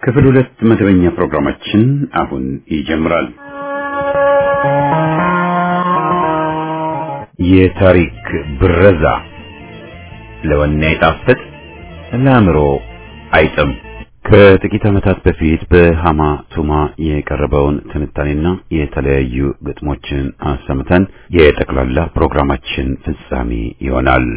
ክፍል ሁለት መደበኛ ፕሮግራማችን አሁን ይጀምራል። የታሪክ ብረዛ ለወኔ አይጣፍጥ ለአእምሮ አይጥም። ከጥቂት ዓመታት በፊት በሃማ ቱማ የቀረበውን ትንታኔና የተለያዩ ግጥሞችን አሰምተን የጠቅላላ ፕሮግራማችን ፍጻሜ ይሆናል።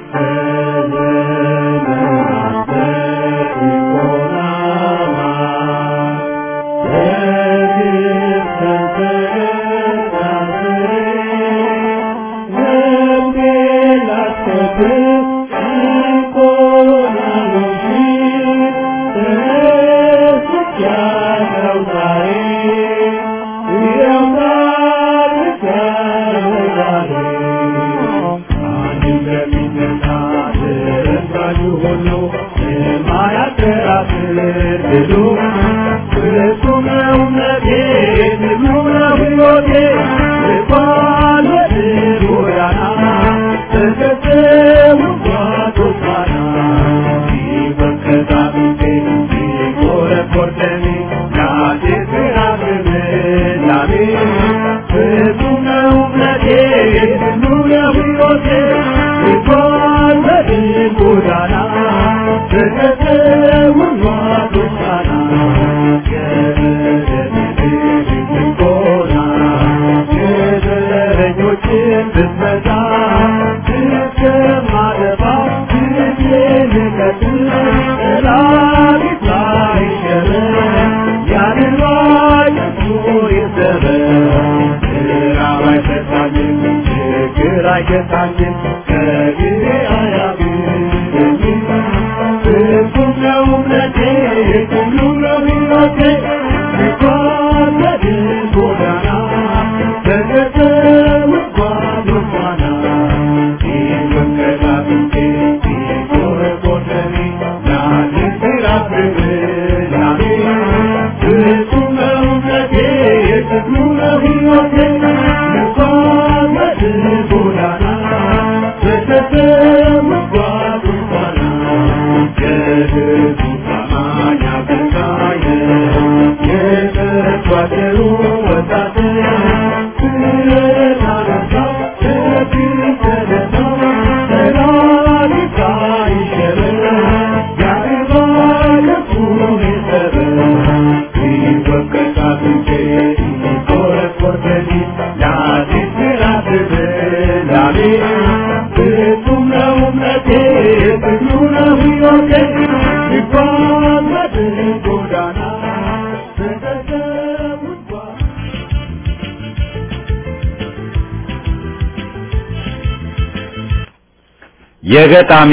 የገጣሚ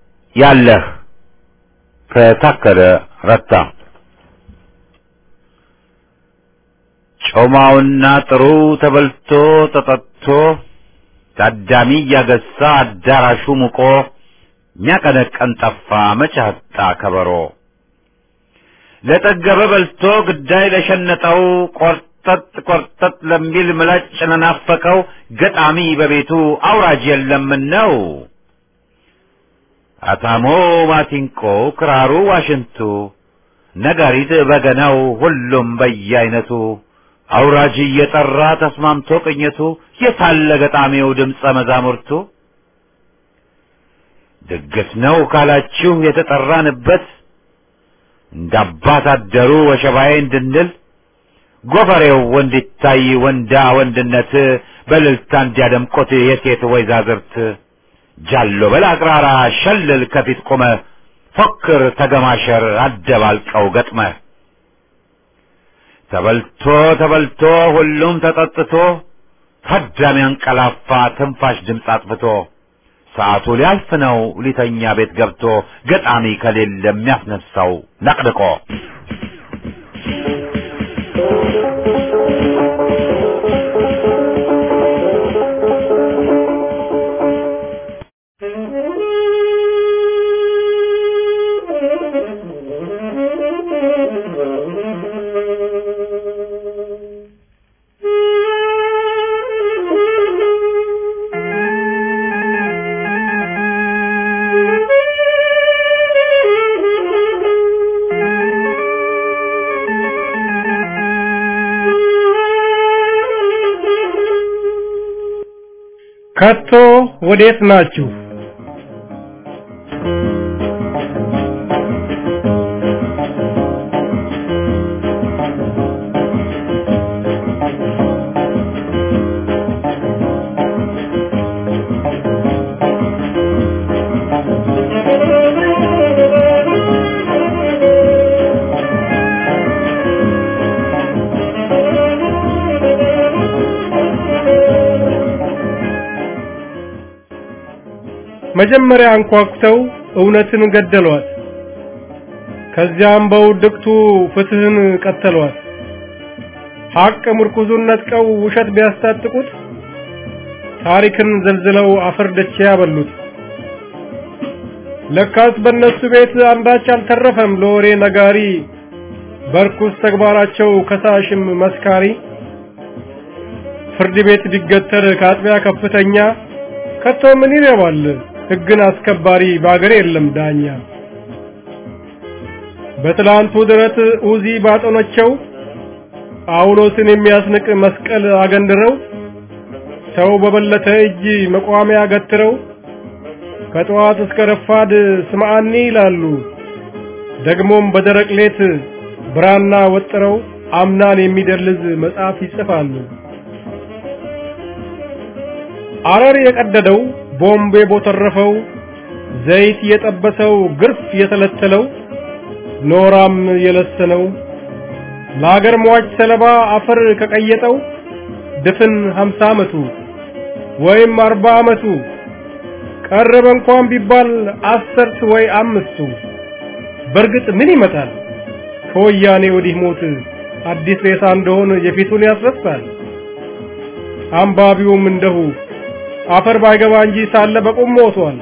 ያለህ ከታከለ ረታ ጮማውና ጥሩ ተበልቶ ተጠጥቶ ታዳሚ እያገሳ አዳራሹ ሙቆ ሚያቀነቀን ጠፋ መቻጣ ከበሮ ለጠገበ በልቶ ግዳይ ለሸነጠው ቆርጠጥ ቆርጠጥ ለሚል ምላጭ ለናፈቀው ገጣሚ በቤቱ አውራጅ የለምን ነው። አታሞ ማሲንቆ ክራሩ ዋሽንቱ ነጋሪት በገናው ሁሉም በየአይነቱ አውራጅ እየጠራ ተስማምቶ ቅኝቱ የታለ ገጣሚው ድምፀ መዛሙርቱ ድግስ ነው ካላችሁ የተጠራንበት እንደ አባት አደሩ ወሸባዬ እንድንል ጎፈሬው ወንዲታይ ወንዳ ወንድነት በልልታ እንዲያደምቆት የሴት ወይዛዝርት ጃሎ በል አቅራራ ሸልል ከፊት ቆመ ፎክር ተገማሸር አደባልቀው ገጥመ ተበልቶ ተበልቶ ሁሉም ተጠጥቶ ታዳሚ አንቀላፋ ትንፋሽ ድምፅ አጥፍቶ ሰዓቱ ሊያልፍ ነው ሊተኛ ቤት ገብቶ ገጣሚ ከሌለ የሚያስነሳው ነቅድቆ ከቶ ወዴት ናችሁ? መጀመሪያ አንኳኩተው እውነትን ገደሏት። ከዚያም በውድቅቱ ፍትህን ቀተሏት። ሐቅ ምርኩዙን ነጥቀው ውሸት ቢያስታጥቁት ታሪክን ዘልዝለው አፈር ደቼ ያበሉት። ለካስ በእነሱ ቤት አንዳች አልተረፈም ለወሬ ነጋሪ፣ በርኩስ ተግባራቸው ከሳሽም መስካሪ። ፍርድ ቤት ቢገተር ከአጥቢያ ከፍተኛ ከቶ ምን ይረባል ሕግን አስከባሪ በአገር የለም ዳኛ። በትላንቱ ድረት ኡዚ ባጠኖቸው ጳውሎስን የሚያስንቅ መስቀል አገንድረው ሰው በበለተ እጅ መቋሚያ ገትረው ከጠዋት እስከ ረፋድ ስምዓኒ ይላሉ። ደግሞም በደረቅ ሌት ብራና ወጥረው አምናን የሚደልዝ መጽሐፍ ይጽፋሉ። አረር የቀደደው ቦምብ የቦተረፈው ዘይት የጠበሰው ግርፍ የተለተለው ኖራም የለሰነው ለአገር ሟች ሰለባ አፈር ከቀየጠው ድፍን ሀምሳ ዓመቱ ወይም አርባ ዓመቱ ቀረበ እንኳን ቢባል አስርት ወይ አምስቱ በእርግጥ ምን ይመጣል ከወያኔ ወዲህ ሞት አዲስ ሬሳ እንደሆነ የፊቱን ያስረሳል። አንባቢውም እንደሁ አፈር ባይገባ እንጂ ሳለ በቁም ሞቷል።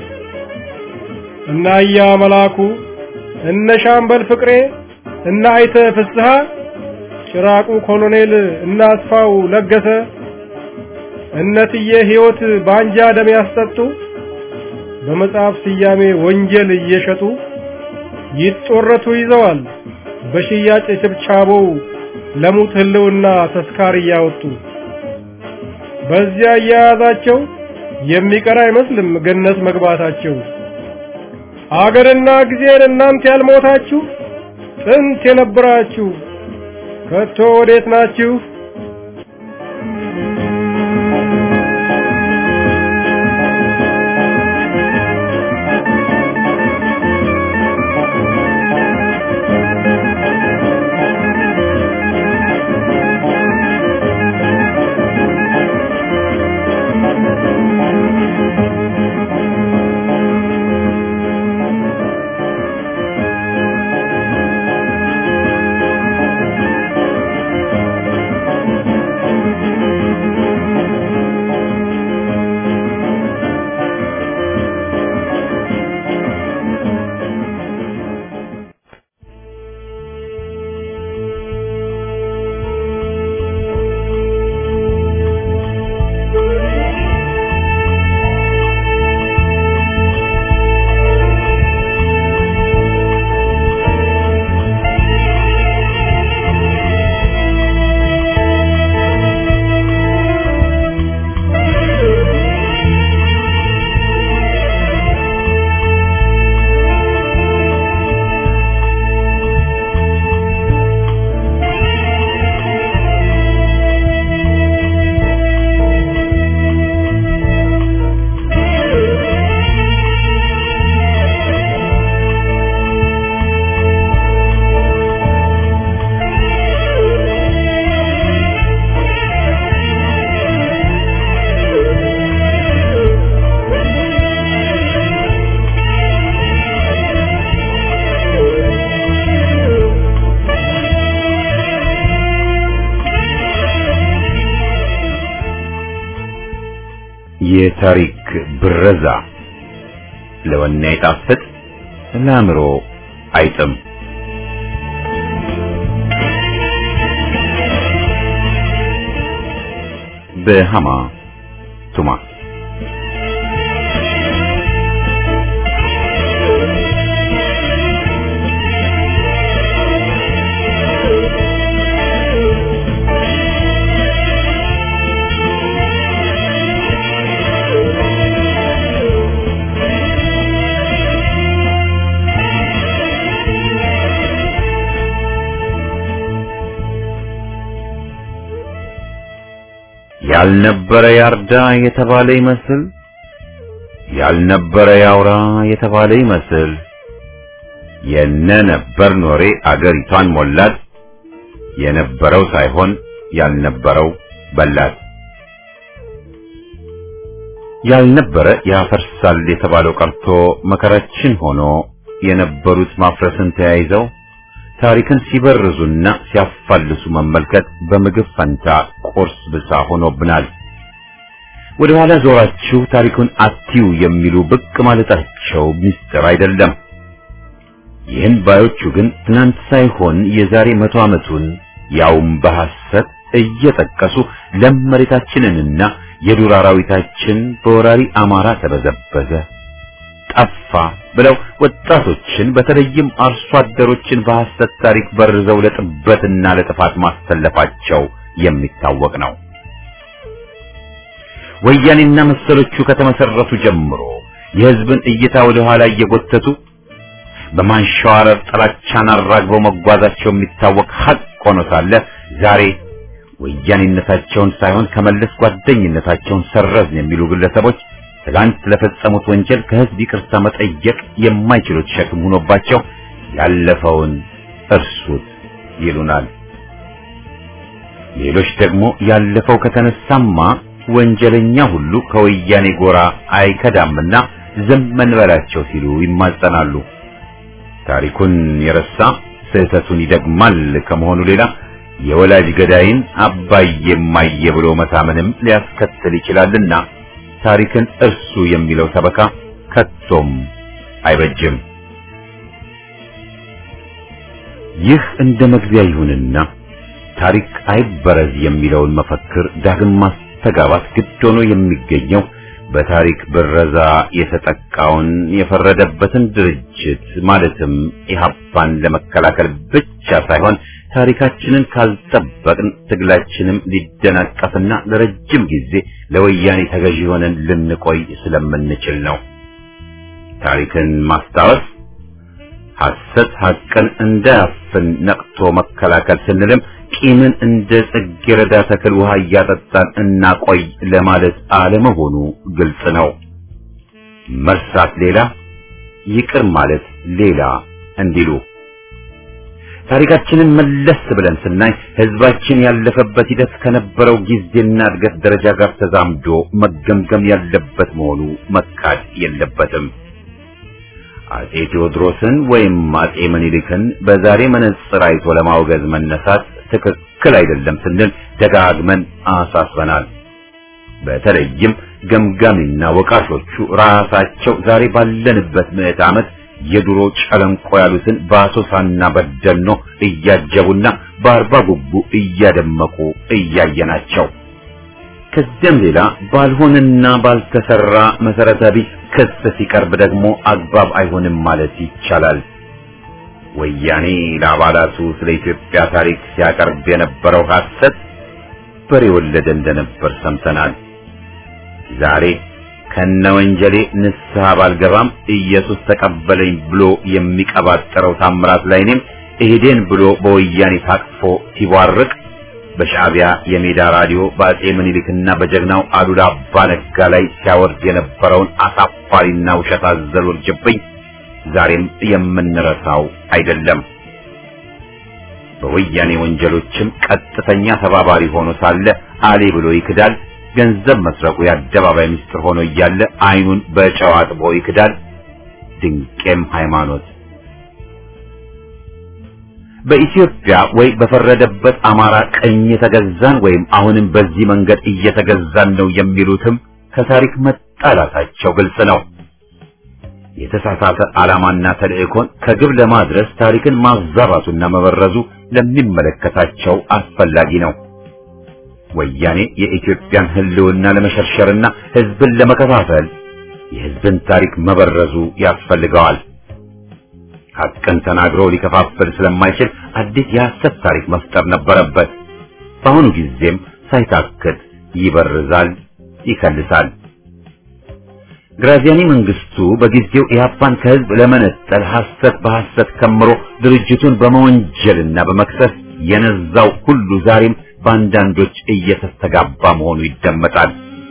እና እያ መላኩ እነ ሻምበል ፍቅሬ እና አይተ ፍስሐ ጭራቁ ኮሎኔል እና አስፋው ለገሰ እነትዬ ሕይወት በአንጃ ደም ያስጠጡ በመጽሐፍ ስያሜ ወንጀል እየሸጡ ይጦረቱ ይዘዋል በሽያጭ ችብቻቦው ለሙት ህልውና ተስካር እያወጡ በዚያ እያያዛቸው የሚቀር አይመስልም ገነት መግባታቸው። አገርና ጊዜን እናንተ ያልሞታችሁ ጥንት የነበራችሁ ከቶ ወዴት ናችሁ? የታሪክ ብረዛ ለወኔ አይጣፍጥ ለአእምሮ አይጥም። በሃማ ቱማ ያልነበረ ያርዳ የተባለ ይመስል ያልነበረ ያውራ የተባለ ይመስል የነ ነበር ኖሬ አገሪቷን ሞላት የነበረው ሳይሆን ያልነበረው በላት። ያልነበረ ያፈርሳል የተባለው ቀርቶ መከራችን ሆኖ የነበሩት ማፍረስን ተያይዘው ታሪክን ሲበርዙና ሲያፋልሱ መመልከት በምግብ ፈንታ ቁርስ ብቻ ሆኖብናል። ወደ ኋላ ዞራችሁ ታሪኩን አትዩ የሚሉ ብቅ ማለታቸው ምስጢር አይደለም። ይህን ባዮቹ ግን ትናንት ሳይሆን የዛሬ መቶ ዓመቱን ያውም በሐሰት እየጠቀሱ ለም መሬታችንንና የዱር አራዊታችን በወራሪ አማራ ተበዘበዘ፣ ጠፋ ብለው ወጣቶችን በተለይም አርሶ አደሮችን በሐሰት ታሪክ በርዘው ለጥበትና ለጥፋት ማስተለፋቸው የሚታወቅ ነው። ወያኔና መሰሎቹ ከተመሰረቱ ጀምሮ የሕዝብን እይታ ወደ ኋላ እየጎተቱ በማንሸዋረር ጥላቻን አራግበው መጓዛቸው የሚታወቅ ሐቅ ሆኖ ሳለ ዛሬ ወያኔነታቸውን ሳይሆን ከመለስ ጓደኝነታቸውን ሰረዝን የሚሉ ግለሰቦች ትላንት ለፈጸሙት ወንጀል ከሕዝብ ይቅርታ መጠየቅ የማይችሉት ሸክም ሆኖባቸው ያለፈውን እርሱት ይሉናል። ሌሎች ደግሞ ያለፈው ከተነሳማ ወንጀለኛ ሁሉ ከወያኔ ጎራ አይከዳምና ዝም እንበላቸው ሲሉ ይማጸናሉ። ታሪኩን የረሳ ስህተቱን ይደግማል ከመሆኑ ሌላ የወላጅ ገዳይን አባዬ እማዬ ብሎ መታመንም ሊያስከትል ይችላልና ታሪክን እርሱ የሚለው ሰበካ ከቶም አይበጅም። ይህ እንደ መግቢያ ይሁንና ታሪክ አይበረዝ የሚለውን መፈክር ዳግም ማስተጋባት ግድ ሆኖ የሚገኘው በታሪክ ብረዛ የተጠቃውን የፈረደበትን ድርጅት ማለትም ኢህአፓን ለመከላከል ብቻ ሳይሆን ታሪካችንን ካልጠበቅን ትግላችንም ሊደናቀፍና ለረጅም ጊዜ ለወያኔ ተገዢ ሆነን ልንቆይ ስለምንችል ነው። ታሪክን ማስታወስ ሐሰት ሐቅን እንዳያፍን ነቅቶ መከላከል ስንልም ቂምን እንደ ጽጌረዳ ተክል ውሃ እያጠጣን እናቆይ ለማለት አለመሆኑ ግልጽ ነው። መርሳት ሌላ፣ ይቅር ማለት ሌላ እንዲሉ ታሪካችንን መለስ ብለን ስናይ ሕዝባችን ያለፈበት ሂደት ከነበረው ጊዜና እድገት ደረጃ ጋር ተዛምዶ መገምገም ያለበት መሆኑ መካድ የለበትም። አጼ ቴዎድሮስን ወይም አጼ ምኒልክን በዛሬ መነጽር አይቶ ለማውገዝ መነሳት ትክክል አይደለም ስንል ደጋግመን አሳስበናል። በተለይም ገምጋሚና ወቃሾቹ ራሳቸው ዛሬ ባለንበት ምዕተ ዓመት የድሮ ጨለንቆ ያሉትን በአሶሳና በደኖ እያጀቡና በአርባ ጉቡ እያደመቁ እያየናቸው ከዚያም ሌላ ባልሆነና ባልተሰራ መሰረተ ቢስ ክስ ሲቀርብ ደግሞ አግባብ አይሆንም ማለት ይቻላል። ወያኔ ለአባላቱ ስለ ኢትዮጵያ ታሪክ ሲያቀርብ የነበረው ሐሰት በሬ ወለደ እንደነበር ሰምተናል። ዛሬ ከነ ወንጀሌ ንስሐ ባልገባም ኢየሱስ ተቀበለኝ ብሎ የሚቀባጠረው ታምራት ላይኔም እሄዴን ብሎ በወያኔ ታቅፎ ሲቧርቅ በሻዕቢያ የሜዳ ራዲዮ በአጼ ምኒልክና በጀግናው አሉላ አባ ነጋ ላይ ሲያወርድ የነበረውን አሳፋሪና ውሸት አዘል ውርጅብኝ ዛሬም የምንረሳው አይደለም። በወያኔ ወንጀሎችም ቀጥተኛ ተባባሪ ሆኖ ሳለ አሌ ብሎ ይክዳል። ገንዘብ መስረቁ የአደባባይ ምስጢር ሆኖ እያለ ዓይኑን በጨው አጥቦ ይክዳል። ድንቄም ሃይማኖት በኢትዮጵያ ወይ በፈረደበት አማራ ቀኝ የተገዛን ወይም አሁንም በዚህ መንገድ እየተገዛን ነው የሚሉትም ከታሪክ መጣላታቸው ግልጽ ነው። የተሳሳተ ዓላማና ተልእኮን ከግብ ለማድረስ ታሪክን ማዛባቱና መበረዙ ለሚመለከታቸው አስፈላጊ ነው። ወያኔ የኢትዮጵያን ሕልውና ለመሸርሸርና ሕዝብን ለመከፋፈል የሕዝብን ታሪክ መበረዙ ያስፈልገዋል። ሐቅን ተናግሮ ሊከፋፍል ስለማይችል አዲስ የሐሰት ታሪክ መፍጠር ነበረበት። በአሁኑ ጊዜም ሳይታክት ይበርዛል፣ ይከልሳል። ግራዚያኒ መንግስቱ በጊዜው ኢህአፓን ከህዝብ ለመነጠል ሐሰት በሐሰት ከምሮ ድርጅቱን በመወንጀልና በመክሰስ የነዛው ሁሉ ዛሬም በአንዳንዶች እየተስተጋባ መሆኑ ይደመጣል።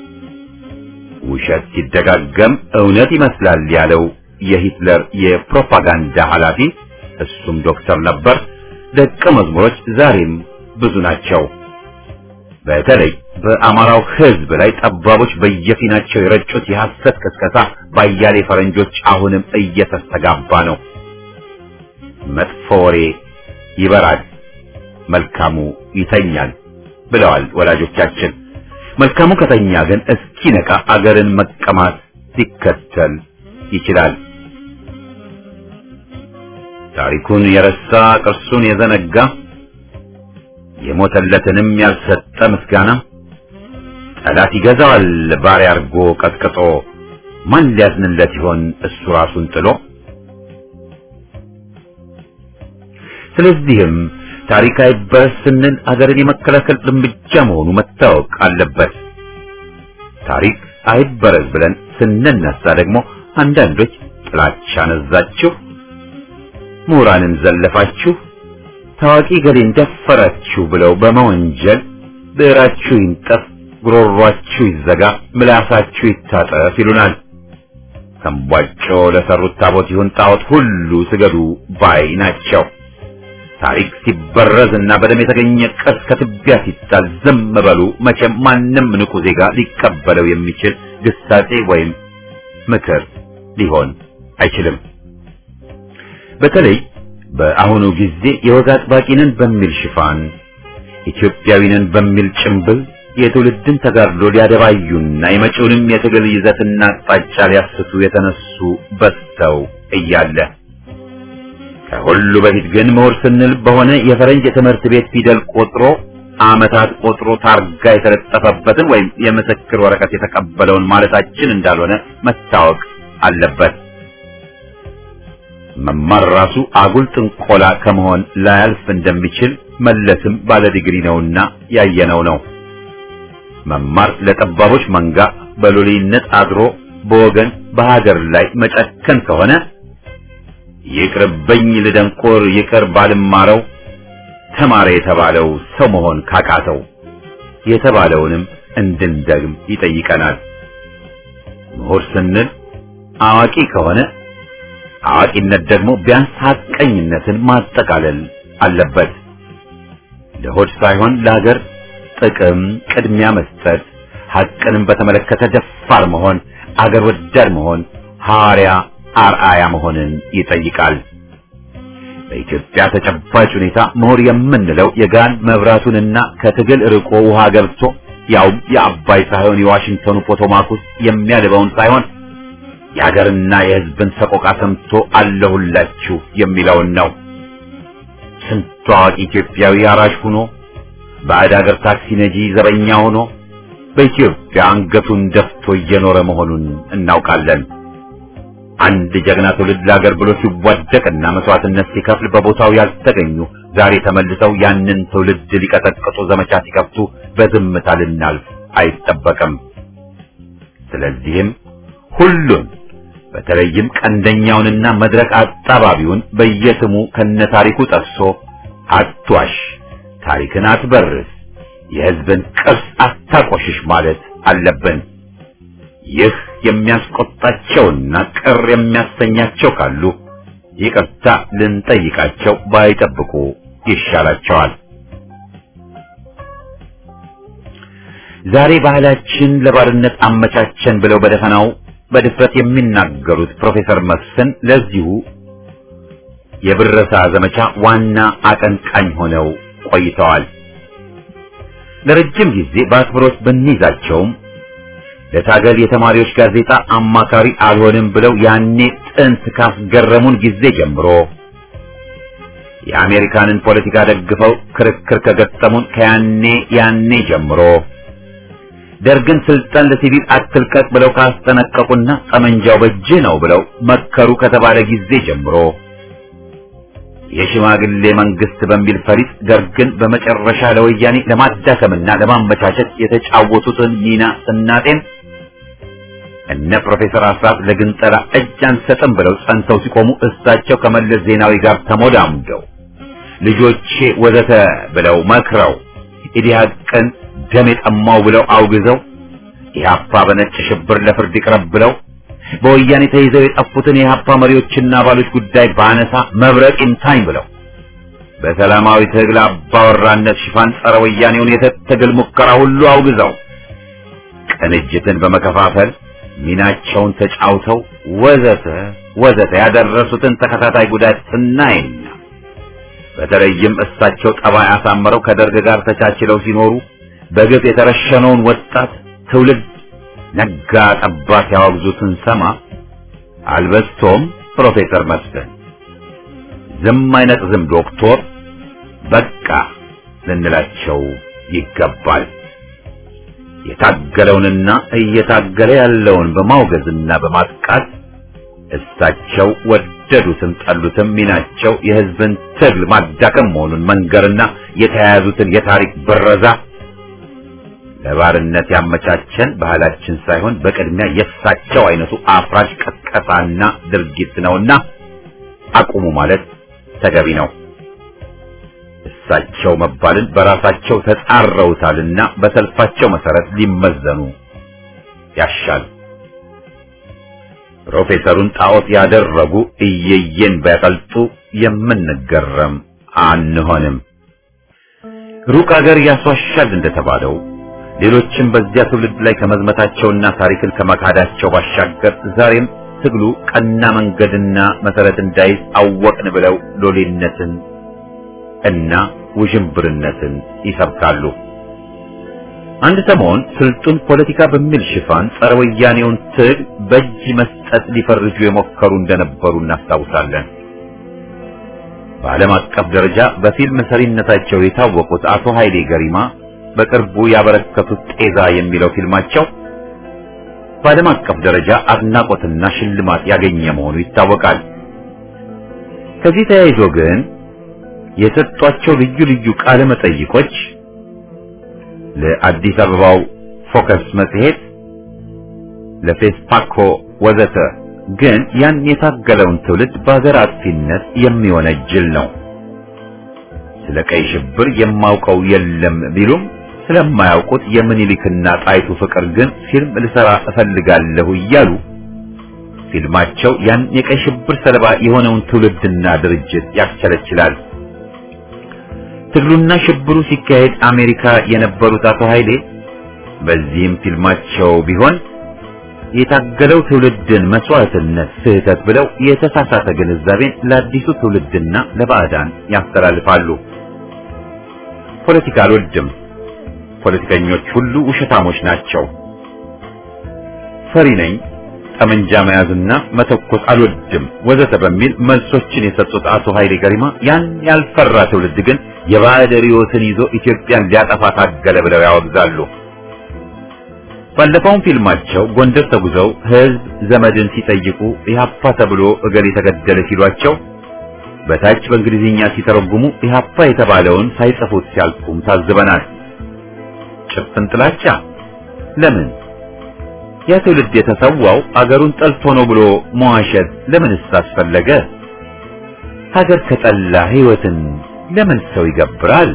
ውሸት ሲደጋገም እውነት ይመስላል ያለው የሂትለር የፕሮፓጋንዳ ኃላፊ እሱም ዶክተር ነበር። ደቀ መዝሙሮች ዛሬም ብዙ ናቸው። በተለይ በአማራው ሕዝብ ላይ ጠባቦች በየፊናቸው የረጩት የሐሰት ቅስቀሳ ባያሌ ፈረንጆች አሁንም እየተስተጋባ ነው። መጥፎ ወሬ ይበራል፣ መልካሙ ይተኛል ብለዋል ወላጆቻችን። መልካሙ ከተኛ ግን እስኪነቃ አገርን መቀማት ሊከተል ይችላል። ታሪኩን የረሳ ቅርሱን የዘነጋ የሞተለትንም ያልሰጠ ምስጋና ጠላት ይገዛዋል ባሪያ አርጎ ቀጥቅጦ ማን ሊያዝንለት ይሆን እሱ ራሱን ጥሎ። ስለዚህም ታሪክ አይበረስ ስንል አገርን የመከላከል እርምጃ መሆኑ መታወቅ አለበት። ታሪክ አይበረዝ ብለን ስንነሳ ደግሞ አንዳንዶች ጥላቻ ነዛችሁ፣ ምሁራንን ዘለፋችሁ፣ ታዋቂ ገሌን ደፈራችሁ ብለው በመወንጀል ብዕራችሁ ይንጠፍ፣ ጉሮሯችሁ ይዘጋ፣ ምላሳችሁ ይታጠፍ ይሉናል። ተንቧጮ ለሰሩት ታቦት ይሁን ጣዖት ሁሉ ስገዱ ባይ ናቸው። ታሪክ ሲበረዝ እና በደም የተገኘ ቅርስ ከትቢያ ሲጣል ዝም በሉ። መቼም ማንም ንቁ ዜጋ ሊቀበለው የሚችል ግሳጼ ወይም ምክር ሊሆን አይችልም። በተለይ በአሁኑ ጊዜ የወግ አጥባቂንን በሚል ሽፋን ኢትዮጵያዊንን በሚል ጭምብል የትውልድን ተጋድሎ ሊያደባዩና የመጪውንም የትግል ይዘትና አቅጣጫ ሊያስቱ የተነሱ በዝተው እያለ ከሁሉ በፊት ግን ምሁር ስንል በሆነ የፈረንጅ የትምህርት ቤት ፊደል ቆጥሮ ዓመታት ቆጥሮ ታርጋ የተለጠፈበትን ወይም የምስክር ወረቀት የተቀበለውን ማለታችን እንዳልሆነ መታወቅ አለበት። መማር ራሱ አጉል ጥንቆላ ከመሆን ላያልፍ እንደሚችል መለስም ባለ ዲግሪ ነውና ያየነው ነው። መማር ለጠባቦች መንጋ በሎሌነት አድሮ በወገን በሀገር ላይ መጨከን ከሆነ ይቅርብኝ ልደንቆር ይቅር ባልማረው ተማረ የተባለው ሰው መሆን ካቃተው የተባለውንም እንድንደግም ይጠይቀናል። ምሁር ስንል አዋቂ ከሆነ አዋቂነት ደግሞ ቢያንስ ሐቀኝነትን ማጠቃለል አለበት። ለሆድ ሳይሆን ለሀገር ጥቅም ቅድሚያ መስጠት፣ ሐቅንም በተመለከተ ደፋር መሆን፣ አገር ወዳድ መሆን፣ ሐዋርያ አርአያ መሆንን ይጠይቃል። በኢትዮጵያ ተጨባጭ ሁኔታ ምሁር የምንለው የጋን መብራቱንና ከትግል ርቆ ውሃ ገብቶ ያውም የአባይ ሳይሆን የዋሽንግተኑ ፖቶማክ ውስጥ የሚያልበውን ሳይሆን የሀገርና የሕዝብን ሰቆቃ ሰምቶ አለሁላችሁ የሚለውን ነው። ስንቱ አዋቂ ኢትዮጵያዊ አራሽ ሆኖ ባዕድ ሀገር ታክሲ ነጂ ዘበኛ ሆኖ በኢትዮጵያ አንገቱን ደፍቶ እየኖረ መሆኑን እናውቃለን። አንድ ጀግና ትውልድ ለሀገር ብሎ ሲዋደቅና መስዋዕትነት ሲከፍል በቦታው ያልተገኙ ዛሬ ተመልሰው ያንን ትውልድ ሊቀጠቅጡ ዘመቻ ሲከፍቱ በዝምታ ልናልፍ አይጠበቅም። ስለዚህም ሁሉን በተለይም ቀንደኛውንና መድረክ አጣባቢውን በየስሙ ከነታሪኩ ጠቅሶ አትዋሽ፣ ታሪክን አትበርስ፣ የሕዝብን ቅርስ አታቆሽሽ ማለት አለብን። ይህ የሚያስቆጣቸውና ቅር የሚያሰኛቸው ካሉ ይቅርታ ልንጠይቃቸው ባይጠብቁ ይሻላቸዋል። ዛሬ ባህላችን ለባርነት አመቻቸን ብለው በደፈናው በድፍረት የሚናገሩት ፕሮፌሰር መስፍን ለዚሁ የብረሳ ዘመቻ ዋና አቀንቃኝ ሆነው ቆይተዋል። ለረጅም ጊዜ በአክብሮት ብንይዛቸውም ለታገል የተማሪዎች ጋዜጣ አማካሪ አልሆንም ብለው ያኔ ጥንት ካስገረሙን ጊዜ ጀምሮ የአሜሪካንን ፖለቲካ ደግፈው ክርክር ከገጠሙን ከያኔ ያኔ ጀምሮ ደርግን ስልጣን ለሲቪል አትልቀቅ ብለው ካስጠነቀቁና ጠመንጃው በእጅህ ነው ብለው መከሩ ከተባለ ጊዜ ጀምሮ የሽማግሌ መንግስት በሚል ፈሪጥ ደርግን በመጨረሻ ለወያኔ ለማዳከምና ለማመቻቸት የተጫወቱትን ሚና ስናጤን እነ ፕሮፌሰር አስራት ለግንጠላ እጅ አንሰጥም ብለው ጸንተው ሲቆሙ እሳቸው ከመለስ ዜናዊ ጋር ተሞዳሙደው ልጆቼ ወዘተ ብለው መክረው ኢዲሃቅን ደም የጠማው ብለው አውግዘው ኢህአፓ በነጭ ሽብር ለፍርድ ይቅረብ ብለው በወያኔ ተይዘው የጠፉትን የኢህአፓ መሪዎችና አባሎች ጉዳይ ባነሳ መብረቅ ይምታኝ ብለው በሰላማዊ ትግል አባወራነት ሽፋን ጸረ ወያኔውን የትግል ሙከራ ሁሉ አውግዘው ቅንጅትን በመከፋፈል ሚናቸውን ተጫውተው ወዘተ ወዘተ ያደረሱትን ተከታታይ ጉዳት ስናይና በተለይም እሳቸው ጠባይ አሳምረው ከደርግ ጋር ተቻችለው ሲኖሩ በግፍ የተረሸነውን ወጣት ትውልድ ነጋ ጠባ ሲያወግዙትን ሰማ አልበስቶም ፕሮፌሰር መስፍን ዝም አይነት ዝም ዶክቶር በቃ ልንላቸው ይገባል። የታገለውንና እየታገለ ያለውን በማውገዝና በማጥቃት እሳቸው ወደዱትም ጠሉትም ሚናቸው የሕዝብን ትግል ማዳከም መሆኑን መንገርና የተያያዙትን የታሪክ ብረዛ ለባርነት ያመቻቸን ባህላችን ሳይሆን በቅድሚያ የእሳቸው አይነቱ አፍራሽ ቀስቀሳና ድርጊት ነውና አቁሙ ማለት ተገቢ ነው። እሳቸው መባልን በራሳቸው ተጻረውታልና በሰልፋቸው መሰረት ሊመዘኑ ያሻል። ፕሮፌሰሩን ጣዖት ያደረጉ እየየን ቢያቀልጡ የምንገረም አንሆንም። ሩቅ አገር ያስዋሻል እንደተባለው ሌሎችም በዚያ ትውልድ ላይ ከመዝመታቸውና ታሪክን ከመካዳቸው ባሻገር ዛሬም ትግሉ ቀና መንገድና መሰረት እንዳይዝ አወቅን ብለው ሎሌነትን እና ውዥንብርነትን ይሰብካሉ። አንድ ሰሞን ስልጡን ፖለቲካ በሚል ሽፋን ጸረ ወያኔውን ትግል በእጅ መስጠት ሊፈርጁ የሞከሩ እንደነበሩ እናስታውሳለን። በዓለም አቀፍ ደረጃ በፊልም ሰሪነታቸው የታወቁት አቶ ኃይሌ ገሪማ በቅርቡ ያበረከቱት ጤዛ የሚለው ፊልማቸው በዓለም አቀፍ ደረጃ አድናቆትና ሽልማት ያገኘ መሆኑ ይታወቃል። ከዚህ ተያይዞ ግን የሰጧቸው ልዩ ልዩ ቃለ መጠይቆች ለአዲስ አበባው ፎከስ መጽሔት፣ ለፌስፓኮ ወዘተ ግን ያን የታገለውን ትውልድ በሀገር አጥፊነት የሚወነጅል ነው። ስለ ቀይ ሽብር የማውቀው የለም ቢሉም ስለማያውቁት የምኒልክና ጣይቱ ፍቅር ግን ፊልም ልሰራ እፈልጋለሁ እያሉ ፊልማቸው ያን የቀይ ሽብር ሰለባ የሆነውን ትውልድና ድርጅት ያስቸለችላል። ትግሉና ሽብሩ ሲካሄድ አሜሪካ የነበሩት አቶ ኃይሌ በዚህም ፊልማቸው ቢሆን የታገለው ትውልድን መስዋዕትነት ስህተት ብለው የተሳሳተ ግንዛቤን ለአዲሱ ትውልድና ለባዕዳን ያስተላልፋሉ። ፖለቲካ አልወድም፣ ፖለቲከኞች ሁሉ ውሸታሞች ናቸው፣ ፈሪ ነኝ፣ ጠመንጃ መያዝና መተኮስ አልወድም ወዘተ በሚል መልሶችን የሰጡት አቶ ኃይሌ ገሪማ ያን ያልፈራ ትውልድ ግን የባዕድ ርዕዮትን ይዞ ኢትዮጵያን ሊያጠፋ ታገለ ብለው ያወግዛሉ። ባለፈውም ፊልማቸው ጎንደር ተጉዘው ሕዝብ ዘመድን ሲጠይቁ ኢህአፓ ተብሎ እገሌ ተገደለ ሲሏቸው በታች በእንግሊዝኛ ሲተረጉሙ ኢህአፓ የተባለውን ሳይጽፉት ሲያልፉም ታዝበናል። ጭፍን ጥላቻ ለምን? ያ ትውልድ የተሰዋው አገሩን ጠልቶ ነው ብሎ መዋሸት ለምንስ አስፈለገ? ሀገር ከጠላ ሕይወትን ለምን ሰው ይገብራል?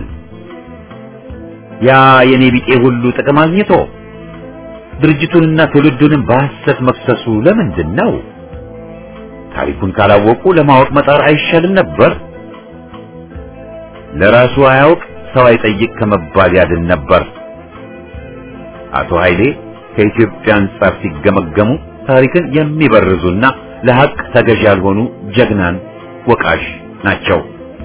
ያ የኔ ቢጤ ሁሉ ጥቅም አግኝቶ ድርጅቱንና ትውልዱንም በሐሰት መክሰሱ ለምንድን ነው? ታሪኩን ካላወቁ ለማወቅ መጣር አይሻልም ነበር? ለራሱ አያውቅ ሰው አይጠይቅ ከመባል ያድን ነበር። አቶ ኃይሌ ከኢትዮጵያ አንጻር ሲገመገሙ ታሪክን የሚበርዙና ለሐቅ ተገዥ ያልሆኑ ጀግናን ወቃሽ ናቸው።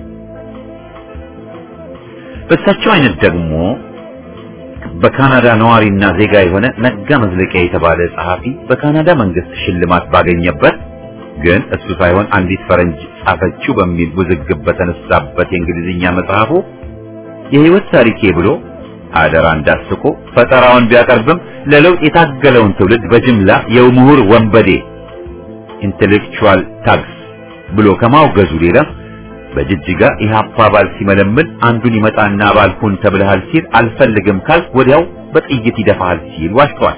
በእሳቸው አይነት ደግሞ በካናዳ ነዋሪና ዜጋ የሆነ ነጋ መዝለቂያ የተባለ ጸሐፊ በካናዳ መንግስት ሽልማት ባገኘበት ግን እሱ ሳይሆን አንዲት ፈረንጅ ጻፈችው በሚል ውዝግብ በተነሳበት የእንግሊዝኛ መጽሐፉ የህይወት ታሪኬ ብሎ አደራ እንዳስቆ ፈጠራውን ቢያቀርብም ለለውጥ የታገለውን ትውልድ በጅምላ የምሁር ወንበዴ ኢንቴሌክቹዋል ታግስ ብሎ ከማውገዙ ሌላ በጅጅጋ ኢህአፓ አባል ሲመለምል አንዱን ይመጣና አባል ሁን ተብለሃል ሲል አልፈልግም ካል ወዲያው በጥይት ይደፋሃል ሲል ዋሽቷል።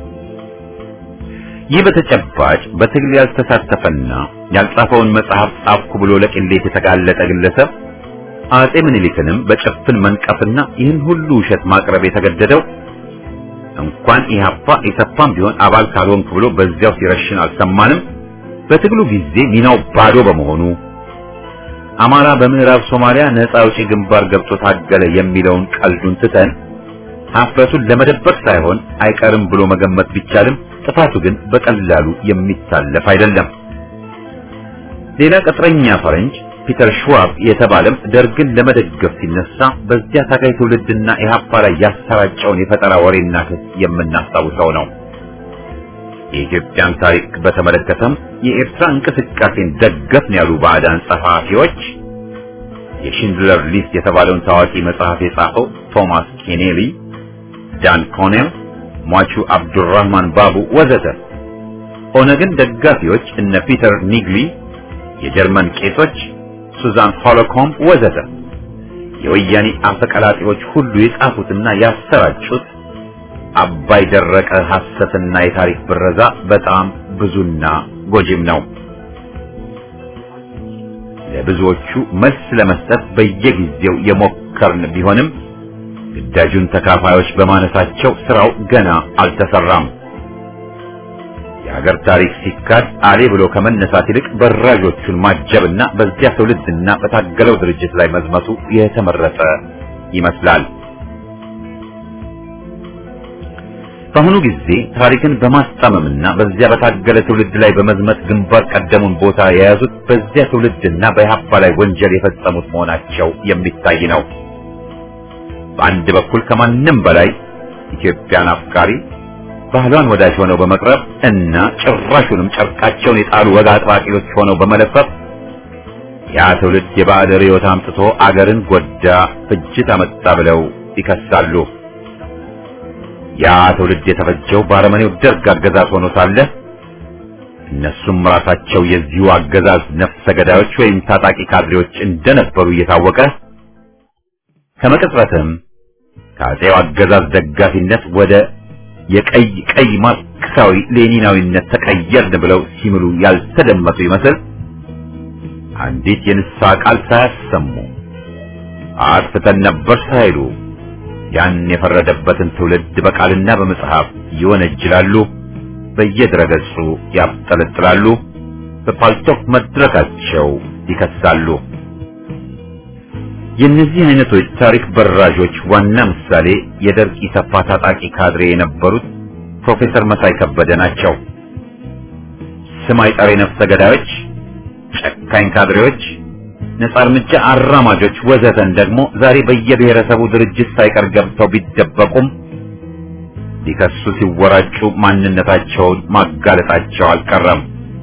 ይህ በተጨባጭ በትግል ያልተሳተፈና ያልጻፈውን መጽሐፍ ጻፍኩ ብሎ ለቅሌት የተጋለጠ ግለሰብ አጼ ምኒልክንም በጭፍን መንቀፍና ይህን ሁሉ ውሸት ማቅረብ የተገደደው እንኳን ኢህአፓ ኢሰፓም ቢሆን አባል ካልሆንክ ብሎ በዚያው ሲረሽን አልሰማንም። በትግሉ ጊዜ ሚናው ባዶ በመሆኑ አማራ በምዕራብ ሶማሊያ ነፃ አውጪ ግንባር ገብቶ ታገለ የሚለውን ቀልዱን ትተን ሀፍረቱን ለመደበቅ ሳይሆን አይቀርም ብሎ መገመት ቢቻልም ጥፋቱ ግን በቀላሉ የሚታለፍ አይደለም። ሌላ ቅጥረኛ ፈረንጅ ፒተር ሽዋብ የተባለም ደርግን ለመደገፍ ሲነሳ በዚያ ታጋይ ትውልድና ኢህአፓ ላይ ያሰራጨውን የፈጠራ ወሬና ክስ የምናስታውሰው ነው። የኢትዮጵያን ታሪክ በተመለከተም የኤርትራ እንቅስቃሴን ደገፍን ያሉ ባዕዳን ጸሐፊዎች የሽንድለር ሊስት የተባለውን ታዋቂ መጽሐፍ የጻፈው ቶማስ ኬኔሊ፣ ዳን ኮኔል፣ ሟቹ አብዱራህማን ባቡ ወዘተ ኦነግን ደጋፊዎች እነ ፒተር ኒግሊ፣ የጀርመን ቄሶች ሱዛን ሆሎኮም ወዘተ የወያኔ አፈቀላጤዎች ሁሉ የጻፉትና ያሰራጩት አባይ ደረቀ ሐሰትና የታሪክ ብረዛ በጣም ብዙና ጎጂም ነው። ለብዙዎቹ መልስ ለመስጠት በየጊዜው የሞከርን ቢሆንም ግዳጁን ተካፋዮች በማነሳቸው ስራው ገና አልተሰራም። የሀገር ታሪክ ሲካድ አሌ ብሎ ከመነሳት ይልቅ በራዦቹን ማጀብና በዚያ ትውልድና በታገለው ድርጅት ላይ መዝመቱ የተመረጠ ይመስላል። በአሁኑ ጊዜ ታሪክን በማስጣመምና በዚያ በታገለ ትውልድ ላይ በመዝመት ግንባር ቀደሙን ቦታ የያዙት በዚያ ትውልድና በኢህአፓ ላይ ወንጀል የፈጸሙት መሆናቸው የሚታይ ነው። በአንድ በኩል ከማንም በላይ ኢትዮጵያን አፍቃሪ ባህሏን ወዳጅ ሆነው በመቅረብ እና ጭራሹንም ጨርቃቸውን የጣሉ ወግ አጥባቂዎች ሆነው በመለፈፍ ያ ትውልድ የባዕድ ርዕዮት አምጥቶ አገርን ጎዳ፣ ፍጅት አመጣ ብለው ይከሳሉ። ያ ትውልድ የተፈጀው በአረመኔው ደርግ አገዛዝ ሆኖ ሳለ እነሱም ራሳቸው የዚሁ አገዛዝ ነፍሰ ገዳዮች ወይም ታጣቂ ካድሬዎች እንደነበሩ እየታወቀ ከመቅጽበትም ከአጼው አገዛዝ ደጋፊነት ወደ የቀይ ቀይ ማርክሳዊ ሌኒናዊነት ተቀየርን ብለው ሲምሉ ያልተደመጡ ይመስል አንዲት የንስሐ ቃል ሳያሰሙ አጥፍተን ነበር ሳይሉ ያን የፈረደበትን ትውልድ በቃልና በመጽሐፍ ይወነጅላሉ፣ በየድረገጹ ያብጠለጥላሉ፣ በፓልቶክ መድረካቸው ይከሳሉ። የእነዚህ አይነቶች ታሪክ በራዦች ዋና ምሳሌ የደርግ ኢሰፓ ታጣቂ ካድሬ የነበሩት ፕሮፌሰር መሳይ ከበደ ናቸው። ስም አይጠሪ ነፍሰ ገዳዮች፣ ጨካኝ ካድሬዎች፣ ነጻ እርምጃ አራማጆች ወዘተን ደግሞ ዛሬ በየብሔረሰቡ ድርጅት ሳይቀር ገብተው ቢደበቁም ሊከሱ ሲወራጩ ማንነታቸውን ማጋለጣቸው አልቀረም።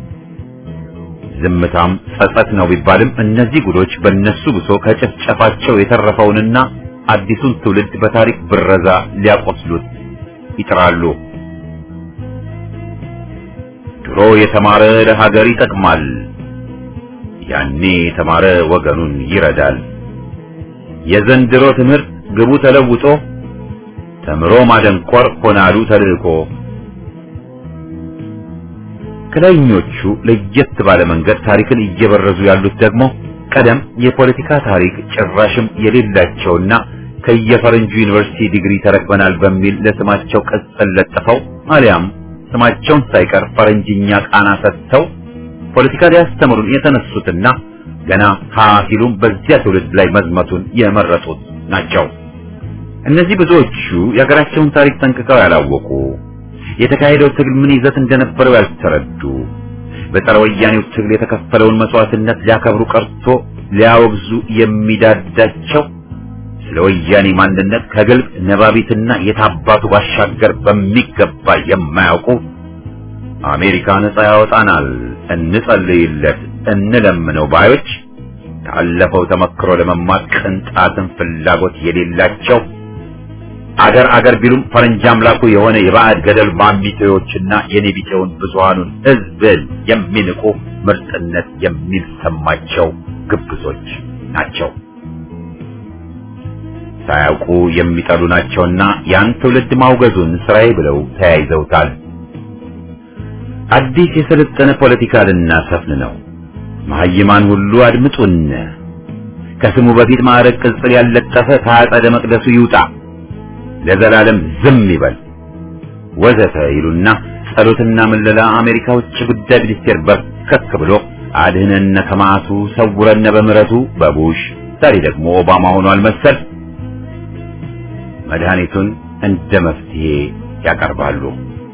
ዝምታም ጸጸት ነው ቢባልም እነዚህ ጉዶች በእነሱ ብሶ ከጭፍጨፋቸው የተረፈውንና አዲሱን ትውልድ በታሪክ ብረዛ ሊያቆስሉት ይጥራሉ። ድሮ የተማረ ለሀገር ይጠቅማል፣ ያኔ የተማረ ወገኑን ይረዳል። የዘንድሮ ትምህርት ግቡ ተለውጦ ተምሮ ማደንቆር ሆናሉ ተልእኮ። ከላይኞቹ ለየት ባለ መንገድ ታሪክን እየበረዙ ያሉት ደግሞ ቀደም የፖለቲካ ታሪክ ጭራሽም የሌላቸውና ከየፈረንጁ ዩኒቨርሲቲ ዲግሪ ተረክበናል በሚል ለስማቸው ቅጽል ለጥፈው አሊያም ስማቸውን ሳይቀር ፈረንጅኛ ቃና ሰጥተው ፖለቲካ ሊያስተምሩን የተነሱትና ገና ሀ ሲሉም በዚያ ትውልድ ላይ መዝመቱን የመረጡት ናቸው። እነዚህ ብዙዎቹ የሀገራቸውን ታሪክ ጠንቅቀው ያላወቁ የተካሄደው ትግል ምን ይዘት እንደነበረው ያልተረዱ በጸረ ወያኔው ትግል የተከፈለውን መስዋዕትነት ሊያከብሩ ቀርቶ ሊያወግዙ የሚዳዳቸው ስለ ወያኔ ማንነት ከግልብ ነባቢትና የታባቱ ባሻገር በሚገባ የማያውቁ አሜሪካ ነጻ ያወጣናል፣ እንጸልይለት፣ እንለምነው ባዮች ካለፈው ተመክሮ ለመማር ቅንጣትን ፍላጎት የሌላቸው አገር አገር ቢሉም ፈረንጅ አምላኩ የሆነ የባዕድ ገደል ማሚቴዎችና የኔቢጤውን ብዙሃኑን ሕዝብን የሚንቁ ምርጥነት የሚሰማቸው ግብዞች ናቸው። ሳያውቁ የሚጠሉ ናቸውና ያን ትውልድ ማውገዙን ስራዬ ብለው ተያይዘውታል። አዲስ የሰለጠነ ፖለቲካ ልናሰፍን ነው። መሀይማን ሁሉ አድምጡን። ከስሙ በፊት ማዕረግ ቅጽል ያለጠፈ ከአጸደ መቅደሱ ይውጣ፣ ለዘላለም ዝም ይበል ወዘተ ይሉና ጸሎትና ምለላ አሜሪካ ውጭ ጉዳይ ሚኒስቴር በርከክ ብሎ አድህነነ ከማቱ ሰውረነ በምሕረቱ በቡሽ ዛሬ ደግሞ ኦባማ ሆኗል መሰል መድኃኒቱን እንደ መፍትሄ ያቀርባሉ።